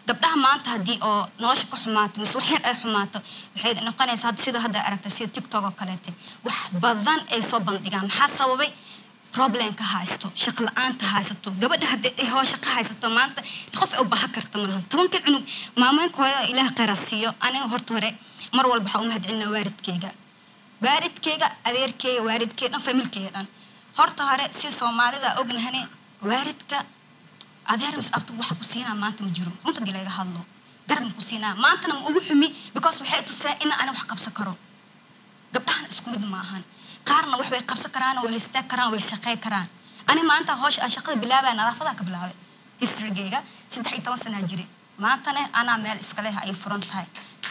Speaker 3: gabdhaha maanta haddii oo nolosha ka xumaato mise wax yar ay xumaato waxay noqonaysaa hadda sida hadda aragtay sida tiktok oo kaleete wax badan ay soo bandhigaan maxaa sababay problemka haysto shaqo la-aanta haysato gabadha haddii ay hoosha ka haysato maanta qof ay u baahan karta malahan tobankan cunug maamooyinka hooyo ilaah khayra siiyo aniga horta hore mar walba waxaa u mahadcelinaa waaridkeyga waaridkeyga adeerkeyga waaridkeyga dhan familkeyga dhan horta hore si soomaalida ognahane waaridka adeer mis abtu waxa ku siinaa maanta ma jiro runta dii laga hadlo garab ma ku siinaa maantana ma ugu xumi because waxay tusaa in ana wax qabsan karo gabdhahan isku mid maahan qaarna wax way qabsan karaan way istaag karaan way shaqey karaan ani maanta hoosh aan shaqada bilaabaya nadaafadaa ka bilaabay historygeyga saddex iyo toban sanaa jiri maantana anaa meel iska leh ay furan tahay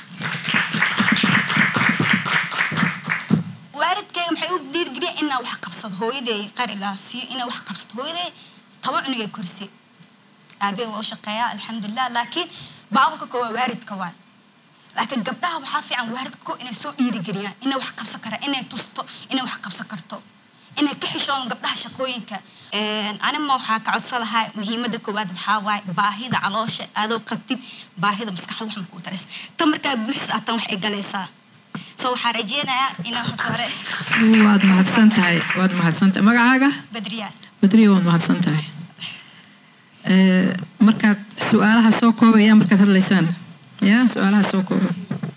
Speaker 3: waalidkeyga maxay u dhiirgeliyeen inaa wax qabsado hooyaday qaar ilaa siiyo inaa wax qabsado hooyaday toban cunugay korisay aabey waa u shaqeeyaa alxamdulilah laakiin baabuka koo waa waaridka waay laakiin gabdhaha waxaa fiican waaridka koo inay soo dhiirigeliyaan inay wax qabsan karaan inay tusto inay wax qabsan karto inay ka xishoon gabdhaha shaqooyinka anima waxaa ka codsan lahaa muhiimada koowaad waxaa waaye baahida caloosha adoo qabtid baahida maskaxda wax makuu daraysa tan markaa buuxis ah tan wax ay galaysaa so waxaa rajeynayaa inaan horta hore
Speaker 1: waad mahadsan tahay waad mahadsan tahay magacaaga
Speaker 3: badriyaa
Speaker 1: badriya waad mahadsan tahay Eh, markaad su-aalaha soo koobaya markaad hadlaysaan ya su-aalaha soo kooba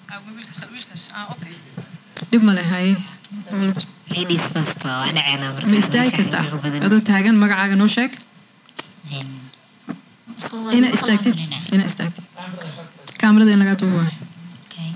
Speaker 1: dhib male haye
Speaker 4: ladies first waa wax dhaceena marka
Speaker 1: ma istaagi
Speaker 4: meesha
Speaker 1: kartaa
Speaker 4: inta badan.
Speaker 1: adoo taagan magacaaga noo sheeg
Speaker 4: Een, soo
Speaker 1: ina
Speaker 4: wada
Speaker 1: istaagtid
Speaker 4: maqlaan
Speaker 1: ina istaagtid kaamirada in lagaa duubo waayo
Speaker 4: Okay.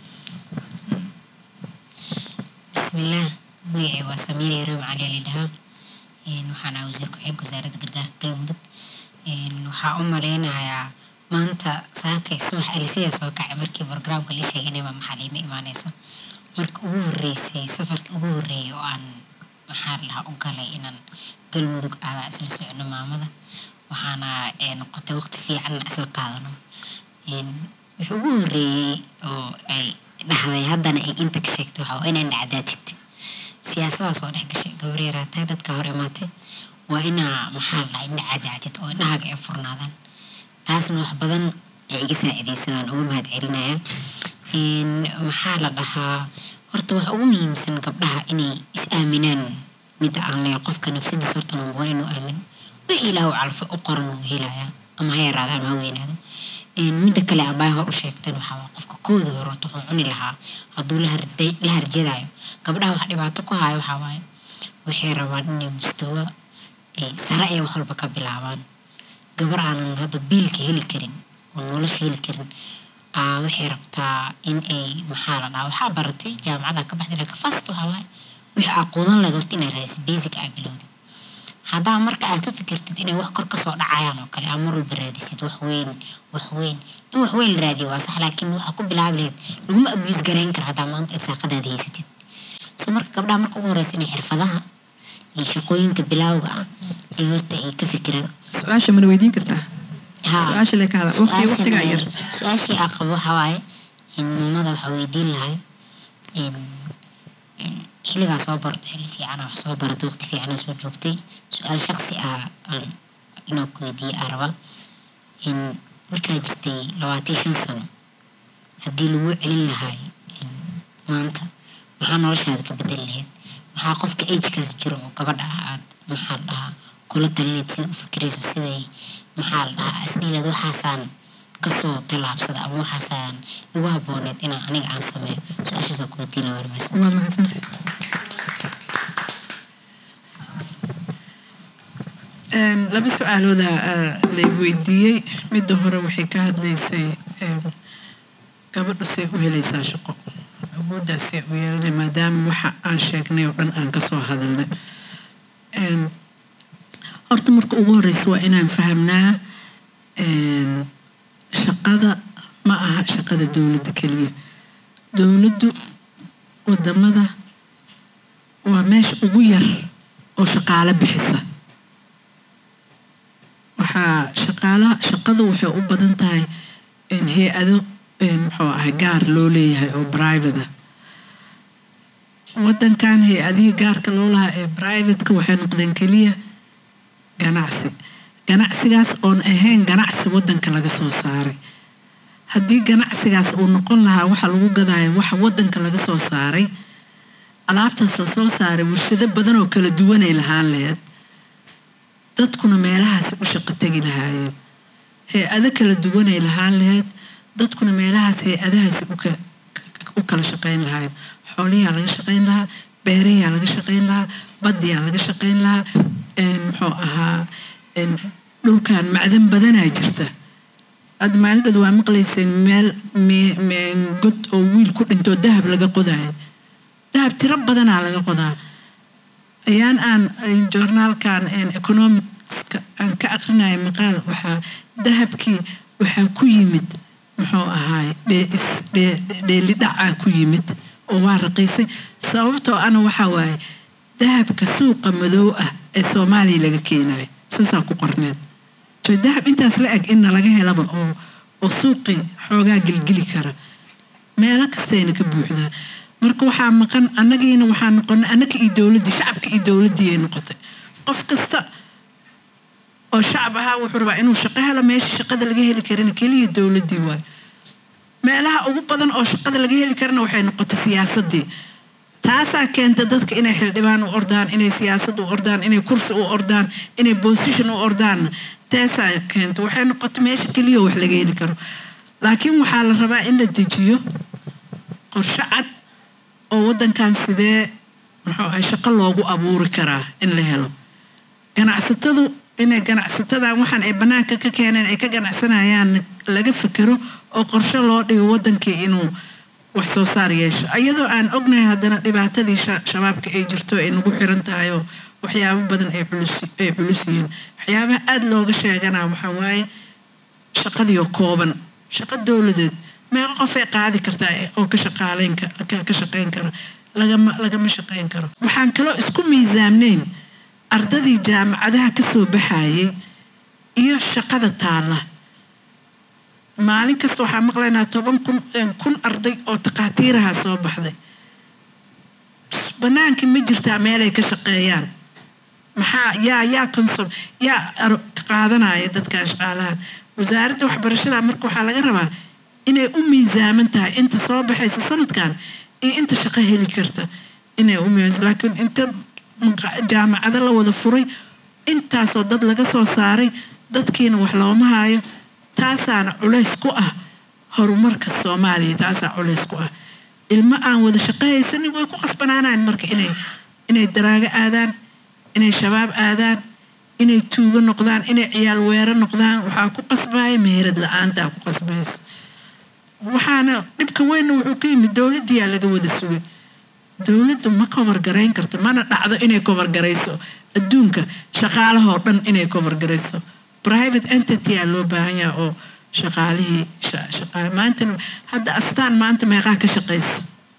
Speaker 4: bismillaah magacay waa samiir yaroom cali la dhahaa Een, waxaan ahaa wasiir ku-xigeenka wasaaradda gargaarka galmudug Een, waxaa u maleynayaa maanta saakay subax alisiya soo kacay markii programka la sheegay inay maxaliima imaaneyso marka ugu horeysay safarkii ugu horeeyay oo aan maxaa la dhahaa u galay inaan galmudug aadaan isla socono maamada waxaana ee, noqotay waqti fiican isla qaadano Een, wixii ugu horeeyey oo ay dhahday haddana ay inta ka sheegtay waxaa waa inaan dhacdaatid siyaasadaas oo dhex gashay gabar yaraatay dadka hor imaatay waa inaa maxaa la dhahaa indha cadaatid oo indhahaaga ay furnaadaan taasna wax badan ay iga saacidaysay waan uga mahad celinaya Een, maxaa la dhahaa horta waxa ugu muhiimsan gabdhaha inay is aaminaan midda aan leeyahay qofka nafsadiisa horta number one inuu aamin wixii ilaahu calfay u qoran uu helayaa ama ha yaraada ama ha weynaado Een, midda kale abaay hor u sheegtan waxaa waa qofka kooda hore horta wuxuu cuni lahaa hadduu la harday- la harjadayo gabdhaha wax dhibaato ku hayo waxaa waaye waxay rabaan inay mustawa ay sare ay wax walba ka bilaabaan gabar aanan hadda biilka heli karin oo nolosha heli karin aa waxay rabtaa in ay maxaa la dhahaa waxaa baratay jaamacada ka baxday laakiin fast waxaa waaye wixii aa quudan lahayd horta inay raadis basic aa bilowdid haddaa marka aad ka fikirtid inay wax kor kasoo dhacayaan oo kale aa mar walba raadisid wax weyn wax weyn in wax weyn la raadiyo waa sax laakiin waxaa ku bilaabi lahayd laguma abuse garayn kara haddaa maanta irsaaqadaada haysatid so marka gabdhaha marka ugu horeysa inay xirfadaha iyo shaqooyinka bilaawga ah ay horta ay ka fikiraan
Speaker 1: su-aasha mana weydiin kartaa
Speaker 4: Haa.
Speaker 1: su-aasha le ka hadla waqti waqtigaa yar
Speaker 4: su-aashii aa qabo waxaa waaye in maamada waxaa weydiin lahay in in xilligaa soo barato xilli fiicana wax soo barato waqti fiicana soo joogtay su-aal shaqsi ah aan inuu ku weydiiye aa raba in markaa jirtay labaatan shan sano haddii lagu celin lahay in maanta maxaa noloshaada ka bedeli lahayd maxaa qofka agekaas jiro oo gabadha ah aad maxaa la dhahaa kula talinayd sida u fikirayso siday maxaa la dhahaa asdhiilaad waxaasaan kasoo tallaabsada ama waxaasaan igu habooneed inaan aniga aan sameeyo su-aashaasoo ku weydiina warmaysa
Speaker 1: waad mahadsantahay
Speaker 2: Een, laba su-aalooda lay weydiiyey midda hore waxay ka hadlaysay een, gabadhu see u helaysaa shaqo awooddaas see u yeelanay maadaama waxa aan sheegnay oo dhan aan kasoo hadalnay Een, horta marka ugu horeysa waa inaan fahamnaa een, shaqada ma aha shaqada dowladda keliya dowladdu wadamada waa meesha ugu yar oo shaqaale bixisa waxaa shaqaalaha shaqadu waxay u badan tahay in hay-ado in muxuu ahay gaar loo leeyahay oo private ah wadankan hay-adihii gaarka loo lahaa ee privateka waxay noqdeen keliya ganacsi ganacsigaas oon ahayn ganacsi wadanka laga soo saaray haddii ganacsigaas uu noqon lahaa waxa lagu gadaayo waxa wadanka laga soo saaray alaabtaas la soo saaray warshado badan oo kala duwanay lahaan laheyd dadkuna meelahaasi u shaqo tegi lahaayeen hay-ado kala duwanay lahaan laheyd dadkuna meelahaas hay-adahaasi u kala shaqayn lahaayeen xooliyaa laga shaqayn lahaa beerayaa laga shaqayn lahaa badiyaa laga shaqayn lahaa muxuu ahaa dhulkan macdan badanaa jirta aad maalindhooda waa maqlayseen meel god oo wiil ku dhintoo dahab laga qodayo dahab tiro badanaa laga qodaa ayaan aan joornaalkan economicska aan ka aqrinayo maqaal waxaa dahabkii waxaa ku yimid muxuu ahaay dheelidhacaa ku yimid oo waa raqiisay sababtoo ana waxaa waaye dahabka suuqa madow ah ee soomaaliya laga keenayo saasaa ku qorneed jo dahab intaas la eg inna laga helaba oo oo suuqii xoogaa gelgeli kara meelo kastayna ka buuxdaa marka waxaa maqan annagiina waxaa noqonay annaga iyo dowladdii shacabka iyo dowladdii ay noqotay qof kasta oo shacab ahaa wuxuu rabaa inuu shaqo helo meesha shaqada laga heli karina keliya dowladdii waayo meelaha ugu badan oo shaqada laga heli karana waxay noqotay siyaasaddii taasaa keenta dadka inay xildhibaan u ordaan inay siyaasad u ordaan inay kursi u ordaan inay bosition u ordaanna taasaa keenta waxay noqotay meesha keliya wax laga heli karo laakiin waxaa la rabaa in la dejiyo qorshe cad oo wadankan sidee muxuu ahay shaqo loogu abuuri karaa in la helo ganacsatadu inay ganacsatadan waxaan ay bannaanka ka keeneen ay ka ganacsanayaan laga fikero oo qorshe loo dhigo wadankii inuu wax soo saar yeesho iyadoo aan ognahay haddana dhibaatadii shabaabka ay jirto ay nagu xiran tahay oo waxyaabo badan ay ay culus yihiin waxyaabaha aada looga sheeganaa waxaa waaye shaqadiioo kooban shaqo dowladeed meeqo qofay qaadi kartaa oo ka shaqaaleyn ka shaqeyn kara lagama lagama shaqeyn karo waxaan kaloo isku miisaamneyn ardadii jaamacadaha kasoo baxayay iyo shaqada taalla maalin kasta waxaa maqlaynaa toban kun kun arday oo takhaatiiraha soo baxday bannaankii ma jirtaa meelay ka shaqeeyaan maxaa yaa yaa consom yaa qaadanaya dadkan shaqaalahan wasaaradda waxbarashada marka waxaa laga rabaa inay u miisaaman tahay inta soo baxaysa sanadkan iyo inta shaqo heli karta inay u miisaam laakiin inta jaamacado la wada furay intaasoo dad laga soo saaray dadkiina wax looma hayo taasaana culays ku ah horumarka soomaaliya taasaa culays ku ah ilmo aan wada shaqo haysanin way ku qasbanaanaan marka inay inay daraago aadaan inay shabaab aadaan inay tuugo noqdaan inay ciyaal weero noqdaan waxaa ku qasbaya meherad la-aantaa ku qasbaysa waxaana dhibka weynna wuxuu ka yimid dowladdiyaa laga wada sugay dowladdu ma kobargarayn karto mana dhacdo inay kobargarayso adduunka shaqaalahoo dhan inay kobargarayso private entity aa loo baahan yaha oo shaqaalihii maantana hadda astaan maanta meeqaa ka shaqaysa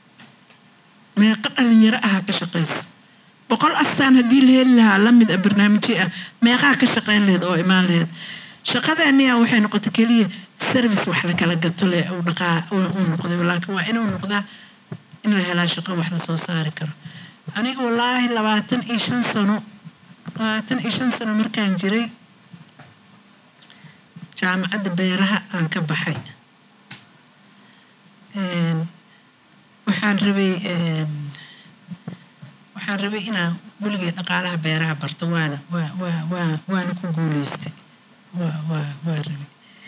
Speaker 2: meeqo dhalinyaro ahaa ka shaqaysa boqol astaan haddii la heli lahaa lamid a barnaamijyo ah meeqaa ka shaqayn laheyd oo imaan laheyd shaqadeeniya waxay noqotay keliya service wax la kala gato le uu dhaqaa uu noqday laakiin waa inuu noqdaa in la helaa shaqo wax lasoo saari karo aniga wallaahi labaatan iyo shan sano labaatan iyo shan sano markaan jiray jaamacadda beeraha aan ka baxay waxaan rabay waxaan rabay inaan weligay dhaqaalaha beeraha barto waana waa waa waa waana ku guuleystay waa waa waa rabay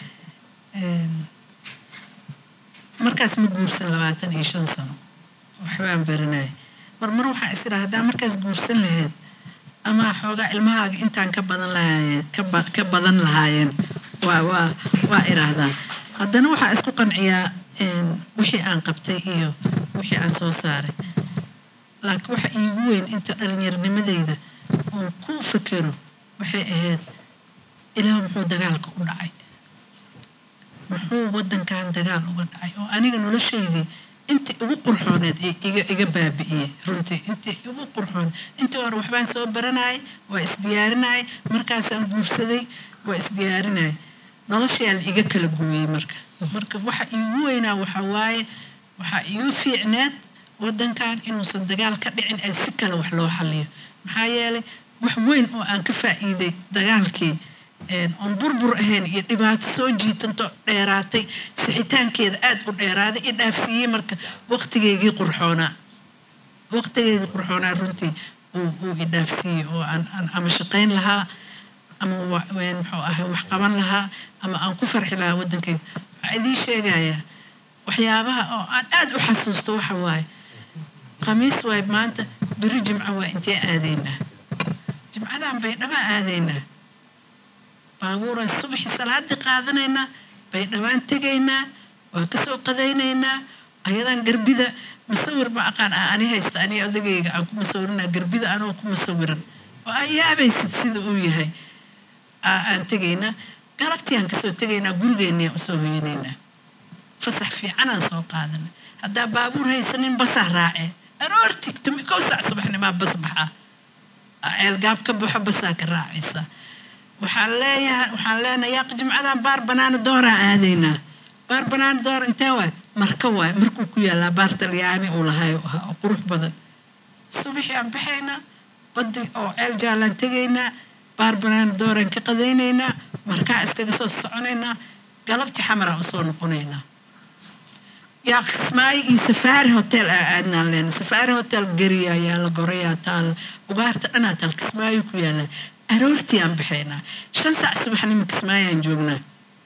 Speaker 2: markaas ma guursan labaatan iyo shan sano waxbaan baranaya mar mar waxaa is idhaa haddaa markaas guursan lahayd ama xoogaa ilmahaaga intaan ka badan lahaayeen ka badan lahaayeen waa waa waa idhaahdaa haddana waxaa isku qanciyaa wixii aan qabtay iyo wixii aan soo saaray laakiin waxa iigu weyn inta dhallinyarnimadeyda oon ku fakero waxay ahayd ilaah muxuu dagaalka u dhacay muxuu wadankan dagaal uga dhacay oo aniga noloshaydii intii ugu qurxooneed iga iga baabi'iyey runtii intii ugu qurxoon intii hore waxbaan soo baranayay waa isdiyaarinayay markaasaan guursaday waa isdiyaarinayay noloshaa la iga kala gooyey marka marka waxa iigu weynaa waxa waaye waxaa iigu fiicneed wadankan inuusan dagaal ka dhicin ee si kale wax loo xaliyo maxaa yeelay wax weyn oo aan ka faa'iiday dagaalkii oon burbur ahayn iyo dhibaato soo jiitanto dheeraatay sixitaankeeda aada u dheeraaday i dhaafsiiyey marka waqtigeygii qurxoonaa waqtigeygii qurxoonaa runtii uu i dhaafsiiyey oo aan ama shaqayn lahaa ama muxuu ahay wax qaban lahaa ama aan ku farxi lahaa waddankayga waxaa idiin sheegayaa waxyaabaha oo aan aada u xasuusto waxa waaye khamiis waay maanta beri jimco waa intee aadaynaa jimcadan baydhabaa aadaynaa baabuuran subaxi salaadii qaadanaynaa baydhabaan tegaynaa waa kasoo qadaynaynaa ayadan garbida masawir ma aqaan ah ani haysta ani odagayga aan ku masawirinaa garbida anoo ku masawiran oo aan yaabaysid sida uu yahay aan tegaynaa galabtii aan kasoo tegaynaa gurigeenniaan usoo hoyanaynaa fasax fiicanaan soo qaadana haddaa baabuur haysanin basaa raacee aroorti kow saac subaxnimaa bas baxaa ceelgaab ka baxo basaa ka raacaysa waxaan leeyahay waxaan leenahay yaaq jimcadan baar banaana dooraan aadaynaa baar banaana door intee waay marka waay markuu ku yaalaa baar talyaani uu lahay ahaa oo qurux badan subaxii aan baxaynaa badi oo ceel jaalaan tegaynaa baar banaana dooraan ka qadaynaynaa markaa iskaga soo soconaynaa galabtii xamaraan usoo noqonaynaa yaa kismaayo iyo safaari hotel aa aadnaan leena safaari hotel gariya ayaa la gorayaa taal ugaarta dhanaa taal kismaayo ku yaalaa aroortii aan baxaynaa shan saac subaxnimo kismaayaan joognaa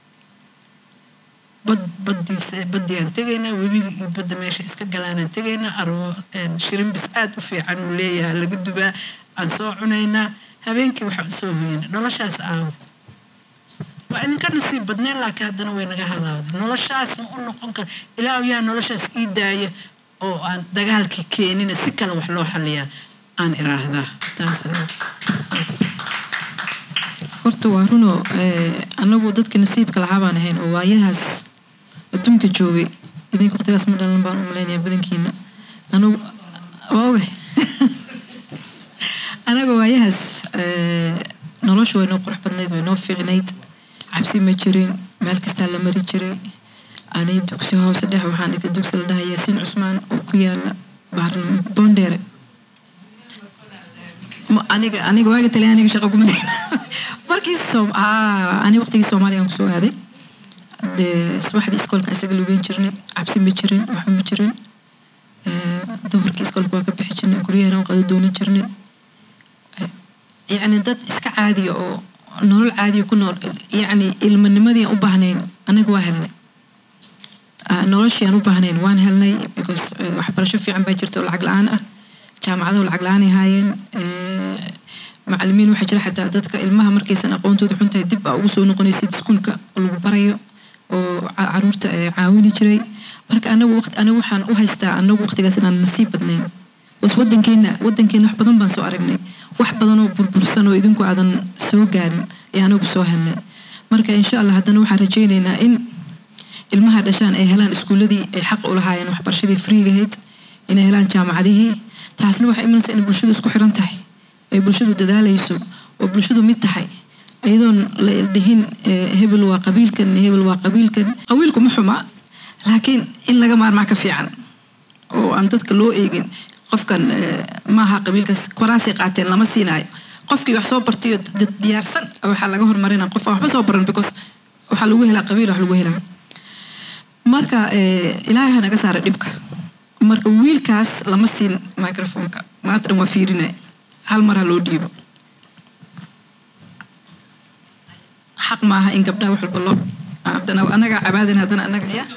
Speaker 2: bad badiisa badiyaan tegaynaa webiga iyo badda meesha iska galaanaan tegaynaa aroo shirimbis aada u fiican uu leeyahay laga dubaa aan soo cunaynaa habeenkii waxaan usoo hoyana noloshaas aawo waa idinka nasiib badneen laakiin haddana way naga halaawday noloshaas ma u noqon kara ilaahu yaa noloshaas ii daaya oo aan dagaalkii keenina si kale wax loo xaliyaa aan iraahdaa taas
Speaker 1: horta waa runoo anagu dadka nasiibka lahaa baan ahayn oo waayahaas adduunka joogay idinka waqtigaas ma dhalan baan u malaynayaa badankiina anagu waa ogahay anaga waayahaas nolosha way noo qurux badnayd way noo fiicnayd cabsi ma jirin meel kastaa la mari jiray ani dugsi hoose dhex waxaan dhigtay dugsi la dhaha yaasiin cusmaan oo ku yaala boondheere aniga aniga waaga talyaaniga shaqa kuma leyn markii soom ani waqtigii soomaaliya aan kusoo aaday dee subaxdii iskoolka isaga lugeyn jirnay cabsi ma jirin waxba ma jirin duhurkii iskoolka waa ka bixi jirnay guryahana qado doonin jirnay yacni dad iska caadiya oo nolol caadiya ku nool yacni ilmanimadii aan u baahnayn anaga waa helnay noloshii aan u baahnayn waan helnay because waxbarasho fiican baa jirta oo lacag la-aan ah jaamacadahu lacag la-aanay haayeen macalimiin waxaa jira xataa dadka ilmaha markaysan aqoontooda xuntahay dib aa ugu soo noqonaysid iskuulka oo lagu barayo oo caruurta caawini jiray marka anagu waqti anigu waxaan u haystaa anagu waqtigaas inaan nasiib badnayn bas wadankeena wadankeena wax badan baan soo aragnay wax badan oo burbursan oo idinku aadan soo gaarin ee anagu soo helnay marka insha allah haddana waxaan rajaynaynaa in ilmaha dhashaan ay helaan iskuuladii ay xaq u lahaayeen waxbarashadii freegahayd inay helaan jaamacadihii taasna waxay imanaysaa in bulshadu isku xiran tahay ay bulshadu dadaalayso oo bulshadu mid tahay iyadoon la dhihin hebel waa qabiilkan hebel waa qabiilkan qabiilku ma xuma laakiin in laga maarmaa ka fiican oo aan dadka loo eegin qofkan maaha qabiilkaas koraasay qaateen lama siinaayo qofkii wax soo bartayo dad diyaarsan waxaa laga hormarina qof aan waxba soo baran because waxaa lagu helaa qabiil wax lagu helaa marka ilaahay ha naga saara dhibka marka wiilkaas lama siin microfonka maanta dhan waa fiirinaya hal mar ha loo dhiibo xaq maaha in gabdhaha wax walba loo haddana anagaa cabaadin haddana anaga ya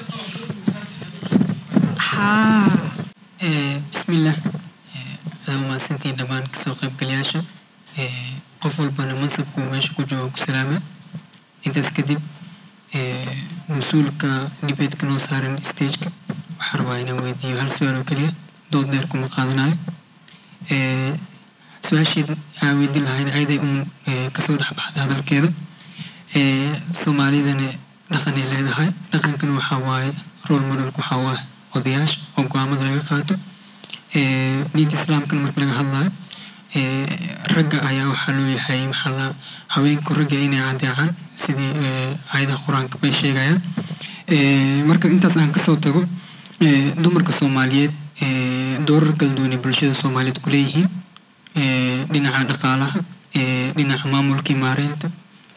Speaker 1: haa
Speaker 5: bismillaah adaa mahadsantiin dhammaan kasoo qaybgalayaasha qof walbana mansabku meesha ku jooga ku salaama intaas kadib mas-uulka dibeedka noo saaran stageka waxaa rabaa inaan weydiiyo hal su-aal oo keliya dood dheer kuma qaadanayo su-aashii aan weydiin lahayn ayaday uun kasoo dhexbaxda hadalkeeda soomaalidana dhaqanay leedahay dhaqankana waxaa waaye role modelka waxaa waaye odayaasha oo go-aamada laga qaato diinta islaamkana marka laga hadlayo ragga ayaa waxaa loo yahay maxaa la haweenku ragga inay adeecaan sidii aayadaha qur-aanka bay sheegayaan marka intaas aan kasoo tago dumarka soomaaliyeed doorar kala duwan ee bulshada soomaaliyeed ku leeyihiin dhinaca dhaqaalaha dhinaca maamulkii maareynta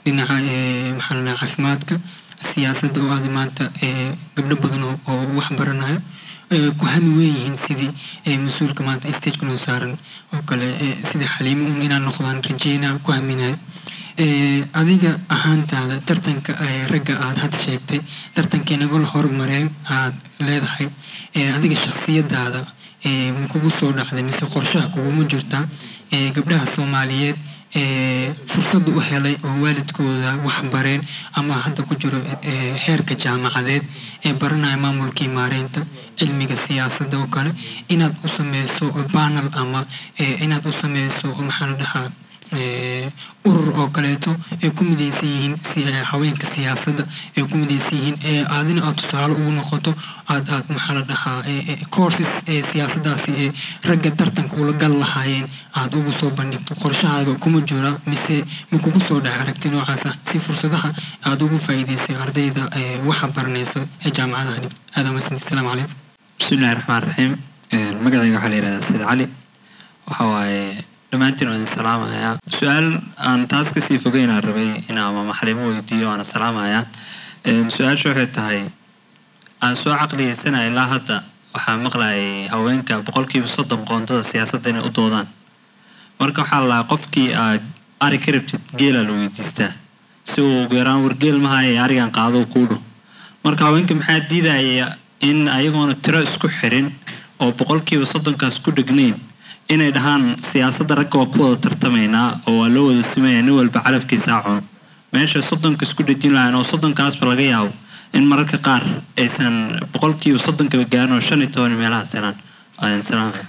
Speaker 5: dhinaca ee, maxaa la dhahaa caafimaadka siyaasadda oo aada maanta ee, gabdho badan oo oo wax baranayo ee, ku hami weyn yihiin sidii ee, mas-uulka maanta stageka noo saaran oo kale ee, sidii xaliimo un inaan noqdaan rajeynaa ku haminayo Ee, adiga ahaantaada tartanka ee, ragga aad had sheegtay tartankii nagol horumareen aad leedahay ee, adiga shakhsiyadaada ee, ma kugu soo dhacday mise qorshaha kuguma jirtaa ee, gabdhaha soomaaliyeed ee, fursad u helay oo waalidkooda wax bareen ama hadda ku jiro ee, heerka jaamacadeed ee baranaya maamulkii maareynta cilmiga siyaasadda oo kale inaad u sameyso panel ama ee, inaad u sameyso maxaa la dhahaa ee, urur oo kaleeto ay ku midaysan yihiin si ee, haweenka siyaasadda ay ku midaysan yihiin ee aadina aad tusaale ugu noqoto aad aad maxaa la dhahaa ee, ee, courses ee siyaasaddaasi ee ragga tartanka ula gal lahaayeen aad ugu soo bandhigto qorshahaaga kuma jira mise ma kugu soo dhacay aragti noocaas ah si fursadaha aad ugu faa'iidaysay ardayda ee waxa baranayso ee jaamacadaha dhigta aada mahadsanti asalaamu calaykum
Speaker 6: بسم الله الرحمن الرحيم magacayga waxaa la yidhahdaa said cali waxa waaye dhammaantiin waan idin salaamahayaa su-aal aan taas kasii fogeynaan rabay in ama maxalimo weydiiyo waana salaamahayaa su-aasha waxay tahay aan soo caqliyeysana ilaa hadda waxaa maqlayay haweenka boqolkiiba soddon qoontada siyaasadda inay u doodaan marka waxaa la lahaa qofkii aad ari ka rabtid geela la weydiistaa si uu ugu yaraan wargeel mahaye arigan qaado uu kuu dho marka haweenka maxaa diidaya in ayagoona tiro isku xirin oo boqolkiiba soddonkaas ku dhegnayn inay dhahaan siyaasadda ragga waa ku wada tartamaynaa oo waa loo wada simaya nin walba calafkiisa cuno meesha soddonka isku dhejin lahayn oo soddonkaasba laga yaabo in mararka qaar aysan boqolkiiba soddonkaba gaarin oo shan iyo toban meelahaas helaan ayaan salaamaya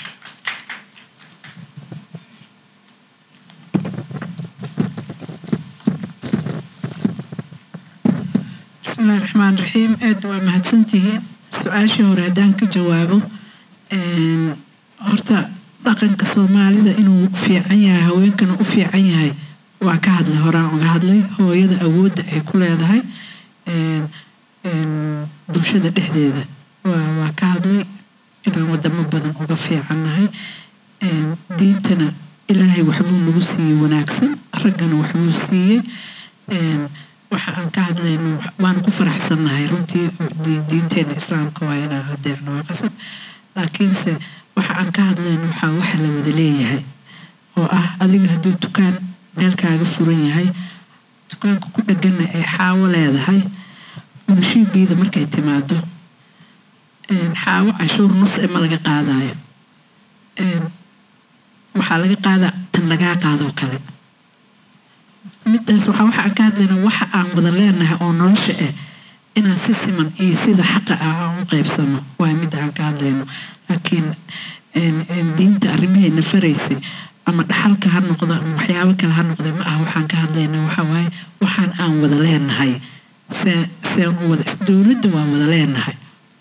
Speaker 2: bismillahi raxmaan raxiim aad waa mahadsantihiin su-aashii hore haddaan ka jawaabo een, horta dhaqanka soomaalida inuu fiican yahay haweenkana u fiican yahay waa ka hadlay horaan uga hadlay hooyada awoodda ay ku leedahay een, een, bulshada dhexdeeda waa waa ka hadlay inaan wadamo badan uga fiicannahay een, diintana ilaahay waxbuu nagu siiyey wanaagsan raggana waxbuu siiyey een, waxa aan ka hadlayno wax- waanu ku faraxsannahay runtii di- diinteena islaamka waa inaan adeecno waa qasab laakiinse waxa aan ka hadlayno waxaa waxa la wada leeyahay oo ah adiga hadduu dukaan meel kaaga furan yahay dukaanka ku dhegana ay xaawo leedahay munshiibiida markay timaado een, xaawo cashuur nus e ma laga qaadayo een, waxaa laga qaadaa tan lagaa qaadoo kale midaas waxaa waxa aan ka hadlaynaa waxa aan wada leenahay oo nolosha ah inaan si siman iyo sida xaqa ah aan u qaybsano waa midda aan ka hadlayno laakiin een, een, diinta arrimaheena faraysay ama dhaxalka ha noqdo ama waxyaabo kale ha noqda ma ah waxaan ka hadlaynaa waxa waaye waxaan aan wada leenahay see seen u wada dowladda waa wada leenahay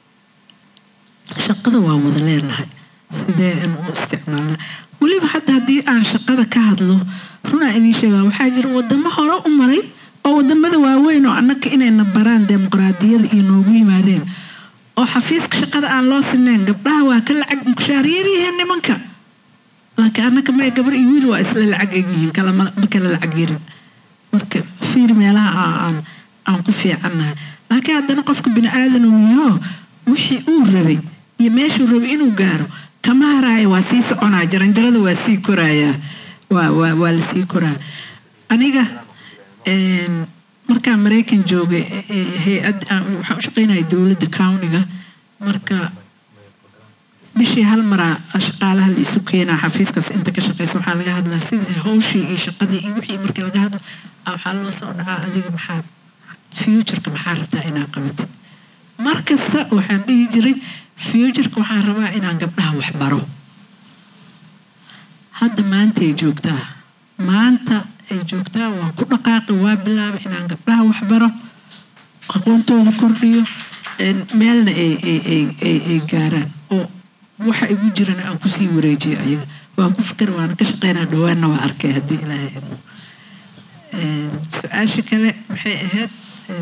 Speaker 2: shaqada waa wada leenahay sidee in u isticmaalna weliba hadda haddii aan shaqada ka hadlo runaa idiin sheegaa waxaa jira wadamo hore u maray oo wadamada waaweyn oo annaka inayna baraan dimuqraadiyada iyo noogu yimaadeen oo xafiiska shaqada aan loo sineyn gabdhaha waa ka lacag mushaaryaryihiin nimanka laakiin annaka mae gabar iyo wiil waa isla lacag egyihiin kala ma ma kala lacag yarin marka fiir meelaha aan aan- aan ku fiicannahay laakiin haddana qofka bini aadan uu yaho wixii uu rabay iyo meeshuu rabay inuu gaaro kama haraayo waa sii soconaa jaranjarada waa sii korayaa waa waa waa la sii koraa aniga een, markaan maraykan joogay e- e- hay-ad aan- waxaan u shaqeynaya dowladda countiga marka bishii hal maraa shaqaalaha la isu keenaa xafiiskaas inta ka shaqeysa waxaa laga hadlaa sidii hawshii iyo shaqadii iyo wixii markii laga hadlo ah, waxaa loo soo dhacaa adiga maxaad futureka maxaa rabtaa inaad qabatid mar kasta waxaan dhihi jiray futureka waxaan rabaa inaan gabdhaha wax baro hadda maanta ay joogtaa maanta ay joogtaa waa ku dhaqaaqi waa bilaabay inaan gabdhaha wax baro aqoontooda kordhiyo een, meelna ay ay ay ay ay gaaraan oo waxa igu jirana aan kusii wareejiyo ayaga waan ku fikir waana ka shaqeynaa dhawaanna waa arkay haddii ilaahay idmo Een, su-aasha kale maxay ahayd een,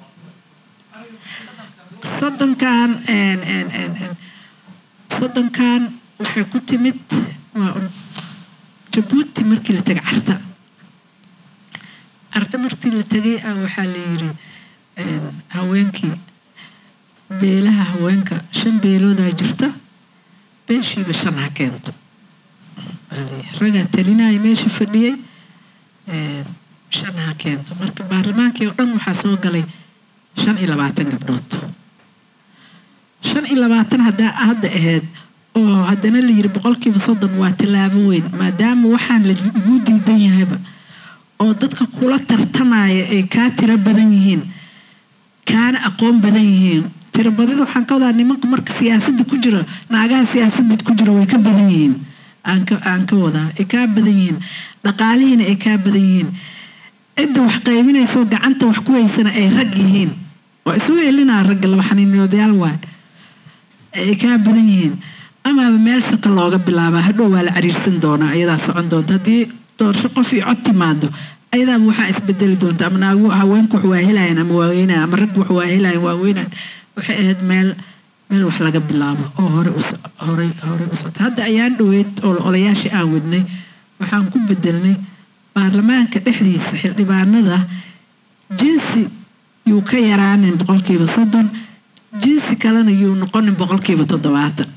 Speaker 2: soddonkan een, een, een, een, soddonkan waxay ku timid waa un jabuuti markii la taga carta arta markii la tegay ah waxaa la yiri een, haweenkii beelaha haweenka shan beeloodaa jirta beeshiiba shan ha keento Waa la yiri. ragaa talinaya meesha fadhiyey een, shan ha keento marka baarlamaankii oo dhan waxaa soo galay shan iyo labaatan gabdhood shan iyo labaatan haddaa hadda ahayd oo haddana la yiri boqolkiiba soddon waa tallaabo weyn maadaama waxaan lagu diidan yahayba oo dadka kula tartamaya ay kaa tiro badan yihiin kaana aqoon badan yihiin tiro badida waxaan ka wadaa nimanka marka siyaasadda ku jira naagaha siyaasadda ku jira way ka badan yihiin aan ka aan ka wadaa ay kaa badan yihiin dhaqaalihiina ay kaa badan yihiin cidda wax qaybinaysa oo gacanta wax ku haysana ay rag yihiin waa isu elinaa ragga laba xaniinoodayaal waay ay kaa badan yihiin amaaba meel soka looga bilaabaa hadhow waa la cariirsan doonaa ayadaa socon doonta haddii doorasho qof iyo cod timaado ayadaaba waxaa isbedeli doonta ama naagu haweenku wax waa helayan ama waa weynayan ama raggu wax waa helayan waa weynayan waxay ahayd meel meel wax laga bilaabo oo hore u so- horey horey u socota hadda ayaan dhoweyd oo olayaashii aan wadnay waxaan ku bedelnay baarlamaanka dhexdiisa xildhibaanada jinsi yuu ka yaraanin boqolkiiba soddon jinsi kalena yuu noqonin boqolkiiba toddobaatan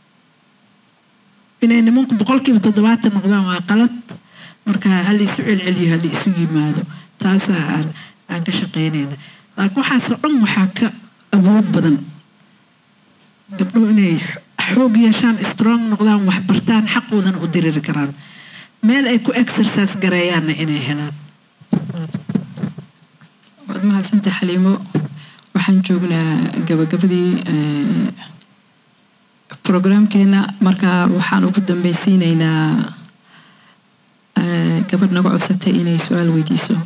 Speaker 2: inay nimanku boqolkiiba toddobaatan noqdaan waa qalad marka hal isu celceliyo hal isu yimaado taasaa aan aan ka shaqaynayna laakiin waxaasoo dhan waxaa ka awood badan gabdhuhu inay xoog yeeshaan strong noqdaan wax bartaan xaqoodana u diriri karaan meel ay ku exercise gareeyaanna inay helaan
Speaker 1: waad mahadsantahay xaliimo waxaan joognaa gabagabadii eh, programkeena marka waxaan ugu dambeysiineynaa eh, gabadh naga codsatay inay su-aal weydiiso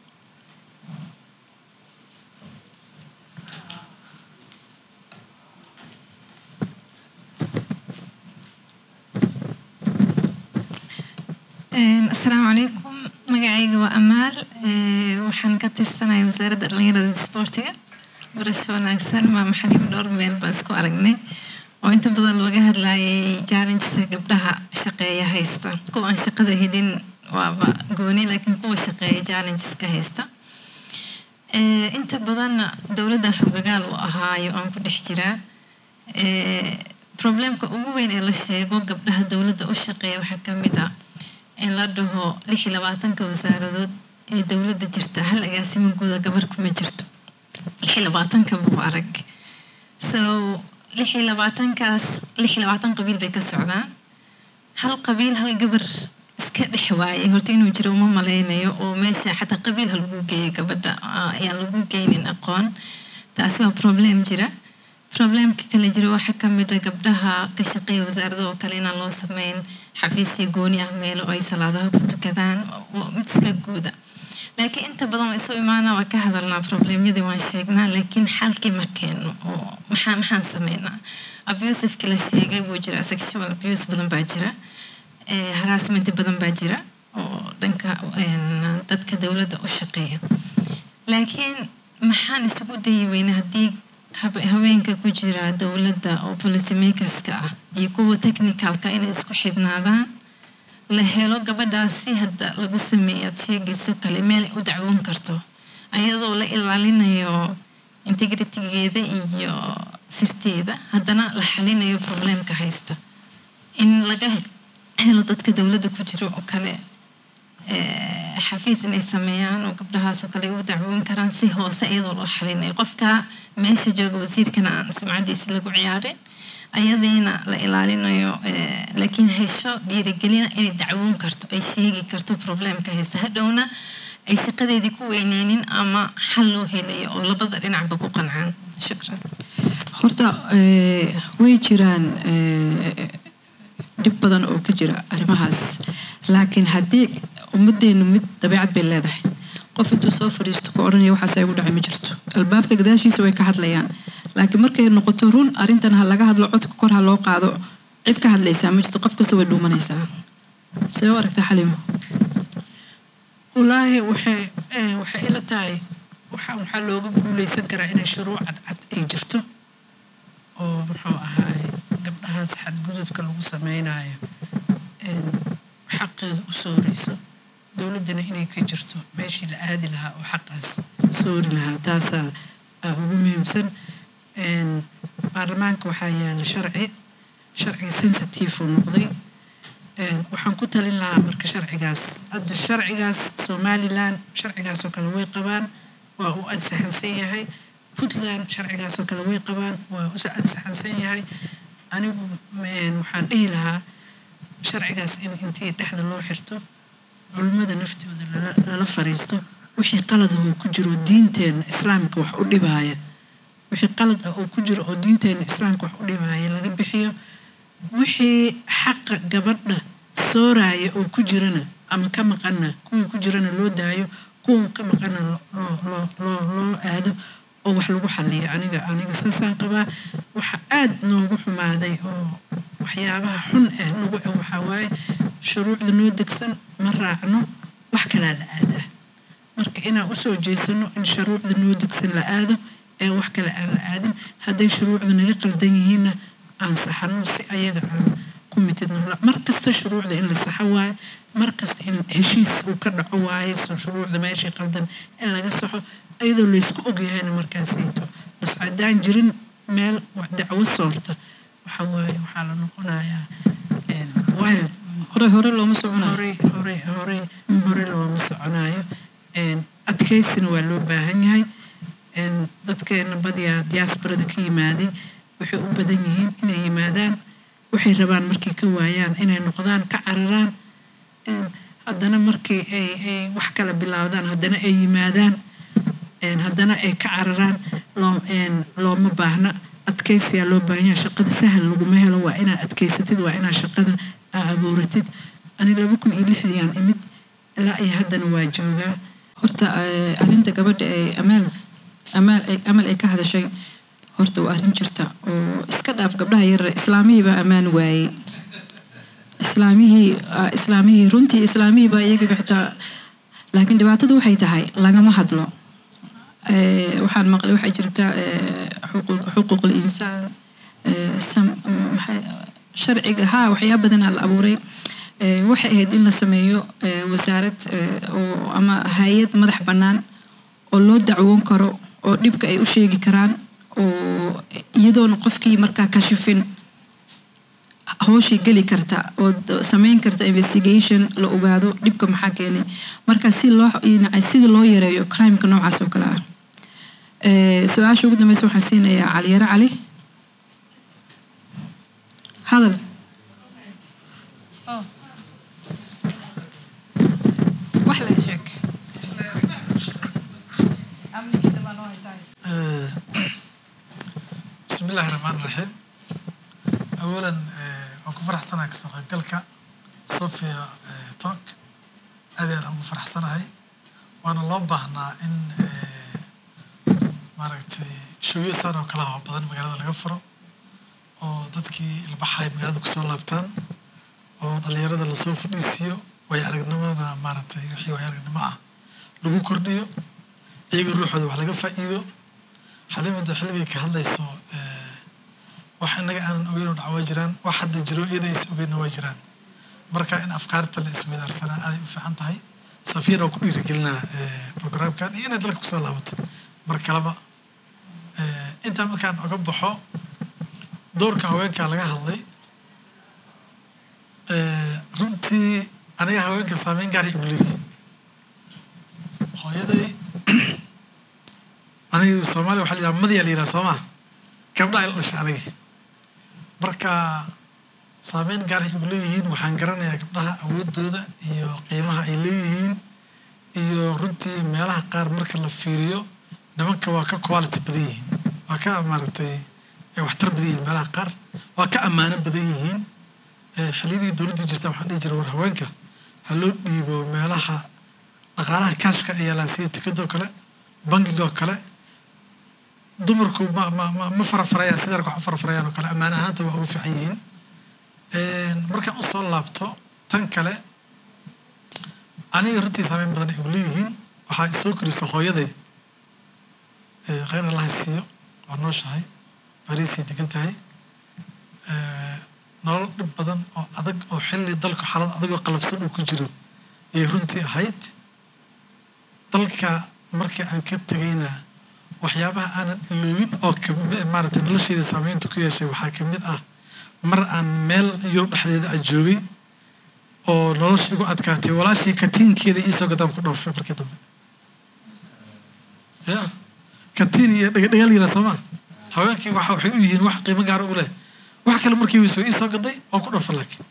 Speaker 7: asalaamu calaykum magacayga waa amaal Ee, waxaan ka tirsanahay wasaaradda dhallinyarada iyo isboortiga barasho wanaagsan maa maxaliim dhowr meel baan isku aragnay oo inta badan looga hadlayay challengeska gabdhaha shaqeeya haysta kuwa aan shaqada helin waaba gooni laakiin kuwa shaqeeya challengeska haysta Ee, inta badan dowladda xogagaal u ahaayo aan ku dhex jiraa Ee, problemka ugu weyn ee la sheego gabdhaha dowladda u shaqeeya waxaa ka mid ah in la dhaho lix iyo labaatanka wasaaradood ee dowladda jirta hal agaasimo guuda gabar kuma jirto lix iyo labaatanka buu arag so lix iyo labaatankaas lix iyo labaatan qabiil bay ka socdaan hal qabiil hal gabar iska dhex waayay horta inuu jiro uma maleynayo oo meesha xataa qabiil ha lagu geeyo gabadha ah, ayaan lagu geynin aqoon taasi waa problem jira problemka kale jira waxaa ka mid a gabdhaha ka shaqeeya wasaarada oo kale inaan loo sameyn xafiisyo gooni ah meelo ay salaadaha ku tukadaan oo mid iska guuda laakiin inta badan waa isu imaana waa ka hadalnaa problemyadii waan sheegnaa laakiin xalkii ma keeno oo maxaa maxaan sameynaa abusiveki la sheegay wuu jira sexual abuse badan baa jira eh, harassment badan baa jira oo dhanka een, dadka dowladda u shaqeeya laakiin maxaan isugu dayi weyna haddii habe- haweenka ku jira dowladda oo policy makerska ah iyo kuwa technicalka inay isku xidhnaadaan la helo gabadhaasi hadda lagu sameeyay aad sheegayso kale meel ay u dacwoon karto ayadoo la ilaalinayo integritygeeda iyo sirteeda haddana la xalinayo problemka haysta in laga helo dadka dowladda ku jiro oo kale eh, xafiis inay sameeyaan oo gabdhahaas oo kale ay u dacwoon karaan si hoose iyadoo loo xalinayo qofka meesha jooga wasiirkana aan sumcadiisi lagu ciyaarin ayadiina la ilaalinayo eh, laakiin hesho dhiirigelina inay dacwoon karto ay sheegi karto problemka haysta hadhowna ay shaqadeedii ku weyneynin ama xal loo helayo oo labada dhinacba ku qancaan shukran
Speaker 1: horta eh, way jiraan eh, dhib badan oo ka jira arrimahaas laakiin haddii ummaddeenu mid dabeecad bay leedahay qof intuu soo fadhiisto ku odhanaya waxaas ay ugu dhacay ma jirto albaabka gadaashiisa way ka hadlayaan laakiin markay noqoto run arrintan ha laga hadlo codka kor ha loo qaado cid ka hadlaysaa ma jirto qof kasta way dhuumanaysaa see u aragtaa xalimo
Speaker 2: wallaahi waxay eh, waxay ila tahay waxaa waxaa looga guuleysan karaa inay shuruuc cadcad ay jirto oo muxuu ahaay gabdhahaas xadgudubka lagu sameynayo een, xaqeeda u sooreyso dowladdana inay ka jirto meeshii la aadi lahaa oo xaqaas soori lahaa taasaa aa ugu muhiimsan Een, baarlamaanka waxaa yaala sharci sharciga sensitive uu noqday Een, waxaan ku talin lahaa marka sharcigaas hadda sharcigaas somalilan sharcigaas oo kale way qabaan waa u ansaxansan yahay puntland sharcigaas oo kale way qabaan waa u ansaxansan yahay anigu een, waxaan dhihi lahaa sharcigaas in intii dhexda loo xirto culimmada naftooda lala- lala fariisto wixii qalad ah oo ku jiro diinteena islaamka wax u dhibaaya wixii qalad ah oo ku jiro oo diinteena islaamka wax u dhibaaya laga bixiyo wixii xaqa gabadha sooraya oo ku jirana ama ka maqana kuwii ku jirana loo daayo kuwa ka maqana loo- loo loo loo loo aado oo wax lagu xaliyo aniga aniga saasaan qabaa waxa aad noogu xumaaday oo waxyaabaha xun ah nagu ah waxaa waaye shuruucda noo degsan ma raacno wax kalaa la aadaa marka inaan usoo jeesano in shuruucda noo degsan la aado ee wax kale aan la aadin hadday shuruucda naga qaldan yihiinna aan saxano si ayaga aan ku mitidno mar kasta shuruucda in la saxo waaye mar kasta in heshiis uu ka dhaco waaye so shuruucda meeshii qaldan in laga saxo iyadoo laysku ogyahayna markaasayto bas haddaan jirin meel wax dacwo soorta waxa waaye waxaa la noqonayaa een, wild
Speaker 1: hore hore looma soconayo
Speaker 2: horey horey horey hore looma soconayo Een, adkeysina waa loo baahan yahay Een, dadkeena badiyaa diasporada ka yimaaday waxay u badan yihiin inay yimaadaan waxay rabaan markay ka waayaan inay noqdaan ka cararaan Een, haddana markii ay ay wax kala bilaawdaan haddana ay yimaadaan Een, haddana ay ka cararaan loo een, looma baahna adkeysiyaa loo baahan yahay shaqada sahal laguma helo waa inaad adkeysatid waa inaad shaqada aa abuuratid ani laba kun iyo lixdii aan imid ilaa iyo haddana waa joogaa
Speaker 1: horta eh, arrinta gabadha ee amaal amaal ay amal ay ka hadashay horta waa arrin jirta oo iska dhaaf gabdhaha yar islaamihii baa ammaan waayey islaamihii ah, islaamihii runtii islaamihii baa iyaga xitaa laakiin dhibaatadu waxay tahay lagama hadlo Eh, waxaan maqlay waxaa jirta eh, xuquuq xuquuqul insaan eh, sam- maxay- sharciga haa waxyaaba badanaa la abuuray Eh, waxay ahayd in la sameeyo eh, wasaarad eh, oo ama hay-ad madax bannaan oo loo dacwoon karo oo dhibka ay u sheegi karaan oo iyadoona qofkii markaa kashifin hawshii geli karta oo d- sameyn karta investigation la ogaado dhibka maxaa keenay marka si loo yacni sidii loo yareeyo crimeka noocaas oo kale ah Eh, su-aasha ugu dambeysa waxaan siinayaa caliyare cali hadal wax la sheeg
Speaker 8: بسم الله الرحمن الرحيم أولا وكو فرح سنة كسر قلقة صوفيا توك هذه أنا أبو فرح سنة هاي وأنا الله بهنا إن maaragtay shooyo saan oo kala hawa badan magaalada laga furo oo dadkii ilbaxay magaalada kusoo laabtaan oo dhalinyarada lasoo fadhiisiiyo way aragnimada maaragtay wixii way aragnimo ah lagu kordhiyo iyaga ruuxooda wax laga faa'iido xalimada xilligay ka hadlayso eh, wax innaga aanan ogeyn oo dhaca waa jiraan wax hadda jiro iyada is ogeynna waa jiraan marka in afkaarta la isweydaarsanaa aaday u fiican tahay safiyan oo ku dhiirigelinaa eh, programkan iyo inay dalka kusoo laabato mar kaleba Eh, intaa markaan oga baxo doorka haweenka laga hadlay eh, runtii aniga haweenka saameyn gaar ay igu leeyihin hooyaday aniga soomaaliya waxaa la yidhaha madiyaa la yidhaha soo maa gabdha ila dhashay aniga marka saameyn gaar ay igu leeyihiin waxaan garanayaa gabdhaha awoodooda iyo qiimaha ay leeyihiin iyo runtii meelaha qaar marka la fiiriyo nimanka waa ka quality badan yihiin waa ka maaragtay eh, waxtar badan yihiin meelaha qaar waa ka ammaano badan yihiin Eh, xilliyadii dowladdii jirta waxaan dhihi jiray war haweenka ha loo dhiibo meelaha dhaqaalaha kaashka ayaa la siiya tikadoo kale bangigoo kale dumarku ma ma ma ma farafarayaan sida rag wax u farafarayaan oo kale ammaan ahaanta waa ugu fiican yihiin Eh, markaan usoo laabto tan kale aniga runtii saameyn badan ay igu leeyihiin waxaa isoo koriso hooyaday Eh, khayr allaha siiyo waa nooshahay bariisay degan tahay Eh, nolol dhib badan oo adag oo xilli dalku xaalad adag oo qalafsan uu ku jiro ayay runtii ahayd dalka markii aan ka tegayna waxyaabaha aanan iloobin oo kami- maaragtay nolosheyda saameynta ku yeeshay waxaa ka mid ah mar aan meel yurub dhexdeeda a joogay oo nolosha igu adkaatay walaashii katiinkeeda iisoo gadaan ku dhoofay markii dambe ya katiin iyo dhagaal yira sooma haweenkii waxa waxay u yihiin wax qiimo gaara u leh wax kale markii weyso iisoo gaday oo ku dhoofa laakiin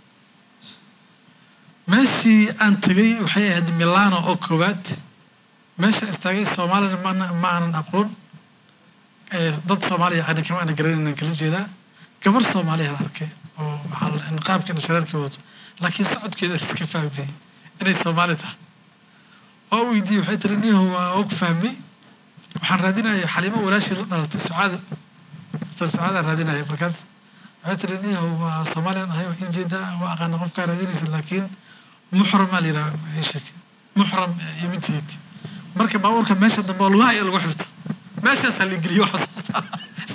Speaker 8: meeshii aan tegay waxay ahayd milano oo koowaad meesha istaagay soomaalina mana ma aanan aqoon Eh, dad soomaaliya yani kama aanan garanaynan kala jeedaa gabar soomaaliyaan arkay oo maxaa la- niqaabkeena shareerkii wato laakiin socodkeeda iska fahmay inay soomaali tahay waa u weydiiyey waxay tiri niyahu waa og fahmay waxaan raadinaya xaliimo walaashii la dhalatay sucaada dr sucaadaan raadinaya markaas waxay tiri niyahu waa soomaaliyan ahay waa ii jeedaa waa aqaana qofkaa raadinaysa laakiin muxramaa la yidhaha ii sheeg muxram imitiid marka baabuurka meesha dambe oo lugaha iyo lagu xirto meeshaasaa la geliyo waxa soo saara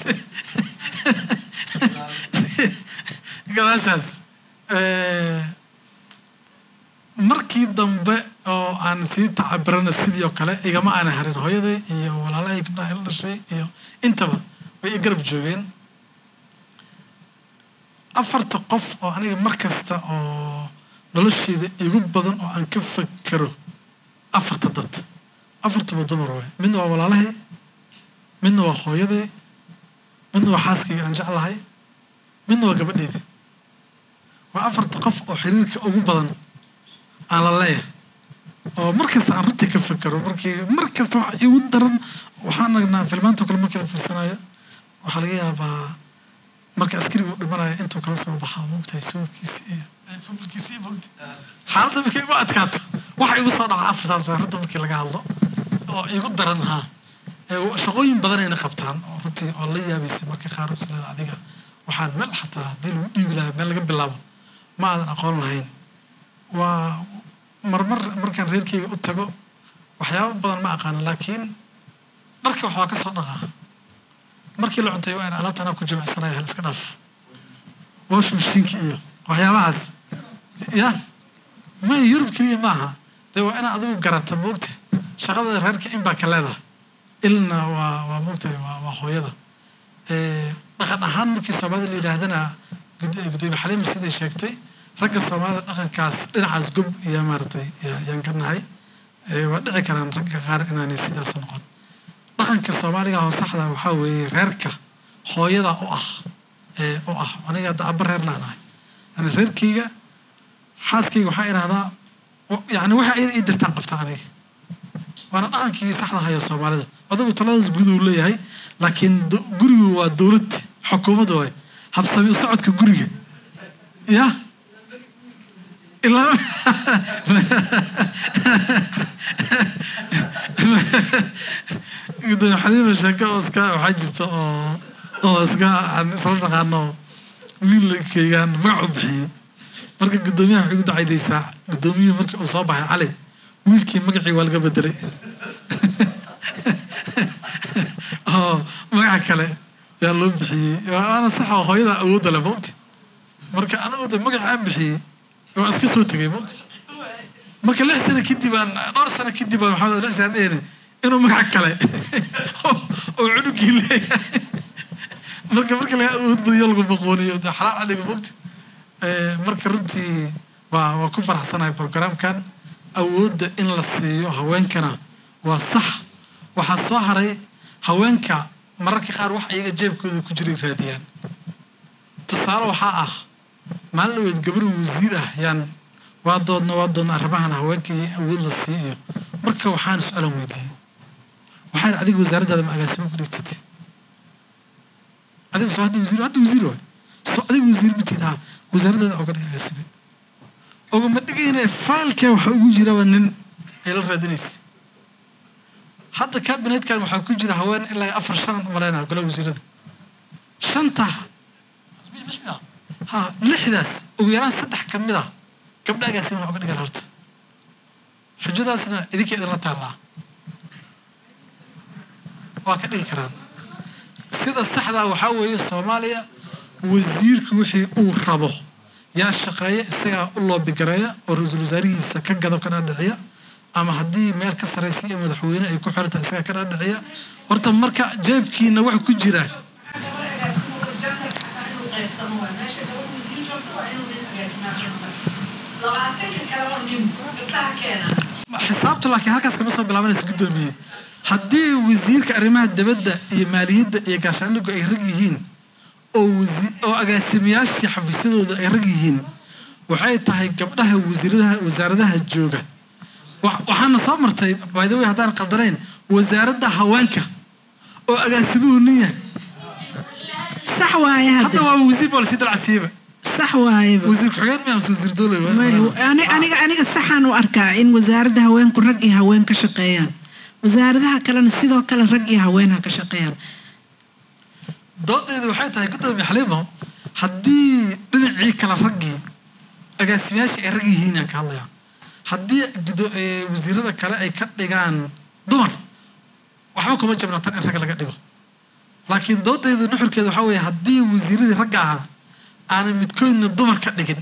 Speaker 8: gadaashaas Eh, markii dambe oo aan sii tacabirana sidii oo kale igama aana harin hooyaday iyo walaalahay gabdhaha ila dhashay iyo intaba way i garab joogeen afarta qof oo aniga mar kasta oo nolosheeda igu badan oo aan ka fakero afarta dad afartaba dumar waay midna waa walaalahay midna waa hooyaday midna waa xaaskayga aan jeclahay midna waa gabadheeda waa afarta qof oo xiriirka ugu badan aan la leeyahay oo mar kasta aan runtii ka fakero markii mar kasta waxa igu daran waxaan nagnaa filmaanta kale markii la fiirsanayo waxaa laga yaabaa marka askariga uu dhimanayo intuu kala soo baxaa moogtahay sawirkiisi iyo fabilkiisi iyo moogta xaaladda markay igu adkaato waxa igu soo dhaca afartaas waa runta markii laga hadlo oo igu daran haa Ee, shaqooyin badan ayna qabtaan oo runtii oo la yaabaysay marka qaar oo isleeda adiga waxaan meel xataa haddii lagu dhiibi lahaa meel laga bilaabo ma aadan aqoon lahayn waa marmar markaan reerkeyga u tago waxyaabo badan ma aqaana laakiin dharka waxbaa ka soo dhaqaa markii la cuntay waa in alaabta anaa ku jimicsanaya hal iska dhaaf wash mashiinka iyo waxyaabahaas ya may yurub keliya maaha dee waa inaa adigu garata moogta shaqada reerka in baa ka leedahay ilna waa waa moogtahay waa waa hooyada Eh, dhaqan ahaan markii soomaalida la yidhaahdana gud- gudoomiye xaliima siday sheegtay ragga soomaalida dhaqankaas dhinacaas gob iyo maaragtay yaa- yaan ka nahay Eh, waa dhici karaan ragga qaar inaanay sidaas noqon dhaqanka soomaaliga oo saxda waxaa weeye reerka hooyada u ah ee u ah aniga hadda abba reer laanahay yani reerkayga xaaskayga waxaa idhahdaa yani waxa iyada ii dirtaan qabta aniga waana dhaqankii saxda hayo soomaalida adigu taladaas guud uu leeyahay laakiin do- gurigu waa dowlad xukuumad waay habsami u socodka guriga ya ilaa gudoomiye xaliima sheeko oo iska waxaa jirta oo oo iska aan isla dhaqaano wiilkaygaan magac u bixiyey marka gudoomiyaha waxay ugu dacaydaysaa gudoomiyuhu markii uu soo baxay cali wiilkii magacii waa laga bedelay oo magaca kale yaa loo bixiyey waana sax oo hooyada awoodda le mawti marka anigu de magaca aan bixiyey waa iska soo tegay mawti marka lix sano kadib aan dhowr sano kadib aan maxamed lix sano dhehne inuu magaca kale oo oo cunugii leeyahay marka marka laga awood badiyo lagu maqooniyo de xalaal caliga mawti Eh, marka runtii waa waa ku faraxsanahay programkan awoodda in la siiyo haweenkana waa sax waxaa soo haray haweenka mararka qaar wax iyaga jeebkooda ku jiray raadiyaan tusaale waxaa ah maalin dhaweed gabar wasiir ah yaan waa doodna waa doodna arrimahan haweenka iyo awood la siiyo marka waxaan su-aalan weydiiyey waxaan adiga wasaaraddaada ma agaasimo ku dhigtid adiga soo hadda wasiir hadda wasiir waay soo adiga wasiir matid ha wasaaraddaada oga dhig agaasime ogama dhigayne faalkee waxa ugu jiraba nin ay la raadinaysa hadda kabinetkan waxaa ku jira haween ilaa afar shan maleyna golaha wasiirada shanta ha lixdaas ugu yaraan saddex ka mid ah gabdha agaasime waxa uga dhigan horta xujadaasna idinka idinla taallaa waa ka dhigi karaan sida saxdaa waxaa weeye soomaaliya wasiirku wixii uu rabo yaa shaqeeya isagaa u loobigareeya oo ra-iisul wasaarihiisa ka gado ka dhaadhiciya ama haddii meel ka saraysa iyo madaxweyne ay ku xirata isagaa ka dhaadhiciya horta marka jeebkiina waxa ku jira xisaabtu laakiin halkaas kama soo bilaabanaysa guddoomiye haddii wasiirka arrimaha dibadda iyo maaliyadda iyo gaashaandhigu ay rag yihiin oo wasi oo agaasimayaashii xafiisyadooda ay rag yihiin waxay tahay gabdhaha wasiiradaha wasaaradaha jooga wa- waxaana soo martay by the way haddaan qaldanayn wasaaradda haweenka oo agaasimuhu nin yahay
Speaker 2: sax waaye
Speaker 8: hadda
Speaker 2: hadda
Speaker 8: waa wasiir baa lasii dalcasiiba
Speaker 2: sax waayeba
Speaker 8: wasiir ku-xigeen miyaa mase wasiir dowle
Speaker 2: May- ani- aniga aniga saxaan u arkaa in wasaaradda haweenku rag iyo haween ka shaqeeyaan wasaaradaha kalena sidoo kale rag iyo haween ha ka shaqeeyaan
Speaker 8: doodeedu waxay tahay guddoomiye xaliimo haddii dhinacii kale raggii agaasimayaashii ay rag yihiin aan ka hadlayaa haddii gudo- ee, wasiirada kale ay ka dhigaan dumar waxba kuma jabna tan in rag laga dhigo laakiin doodeedu nuxurkeeda waxaa weeye haddii wasiiradii ragga ahaa aanay midkoodna dumar ka dhigin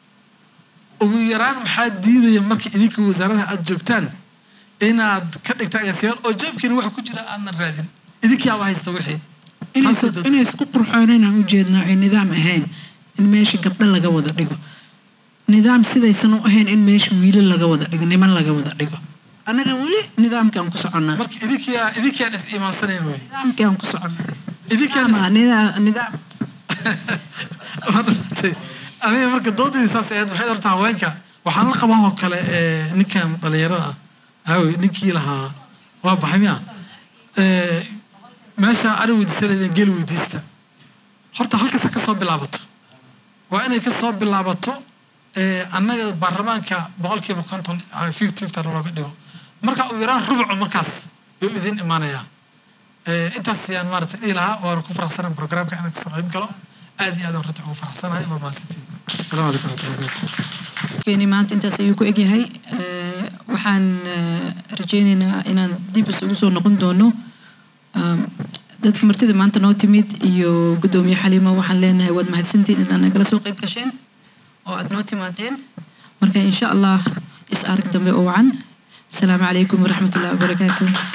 Speaker 8: ugu yaraan maxaa diidaya marka idinka wasaaradaha aada joogtaan inaad ka dhigta agaasimayaal oo jeebkiina waxa ku jira aadnan raadin idinkii aba haysta wixii
Speaker 2: inay
Speaker 8: Taasoo
Speaker 2: isku-
Speaker 8: dad-
Speaker 2: inay isku qurxooneen aan ujeednaa ay nidaam ahayn in meesha gabdho laga wada dhigo nidaam sidaysan u ahayn in meesha wiilal laga wada dhigo niman laga wada dhigo annaga weli nidaamkaan ku soconnaa
Speaker 8: marka idinkiyaa idinkiaan is iimaansanayn wey
Speaker 2: nidaamkaan ku soconnaa
Speaker 8: idinkiaan is
Speaker 2: Ama nida- nidaam
Speaker 8: waa dhamatay aniga marka doodayda saas ahayd waxay horta haweenka waxaan la qabaa oo kale ee, ninkan dhalinyarada ah haawe ninkii lahaa waa baxay miya Ee, meesha ari weydiisanayden geel weydiista horta halkaas ha ka soo bilaabato waa inay ka soo bilaabato ee, annaga baarlamaanka boqolkiiba konton fifty fifty looga dhigo marka uu yaraan rubucu markaas yuu idin imaanayaa Ee, intaas ayaan maaragtay dhihi lahaa waana ku faraxsanahay programka inaan kasoo qayb galo aad iyo aad aan runta ugu faraxsanahay waa mahadsantiin asalaamu calaykum waraxmatullahi wabarakatu
Speaker 1: keeni maanta intaas ayuu ku egyahay Eh, waxaan eh, rajaynaynaa inaan dib isugu soo noqon doono Um, dadka martida maanta noo timid iyo guddoomiye xaliimo waxaan leenahay waad mahadsantiin inaad nagala soo qayb gasheen oo aad noo timaadeen marka insha allah is arag dambe oo wacan asalaamu calaykum waraxmatullahi wabarakaatu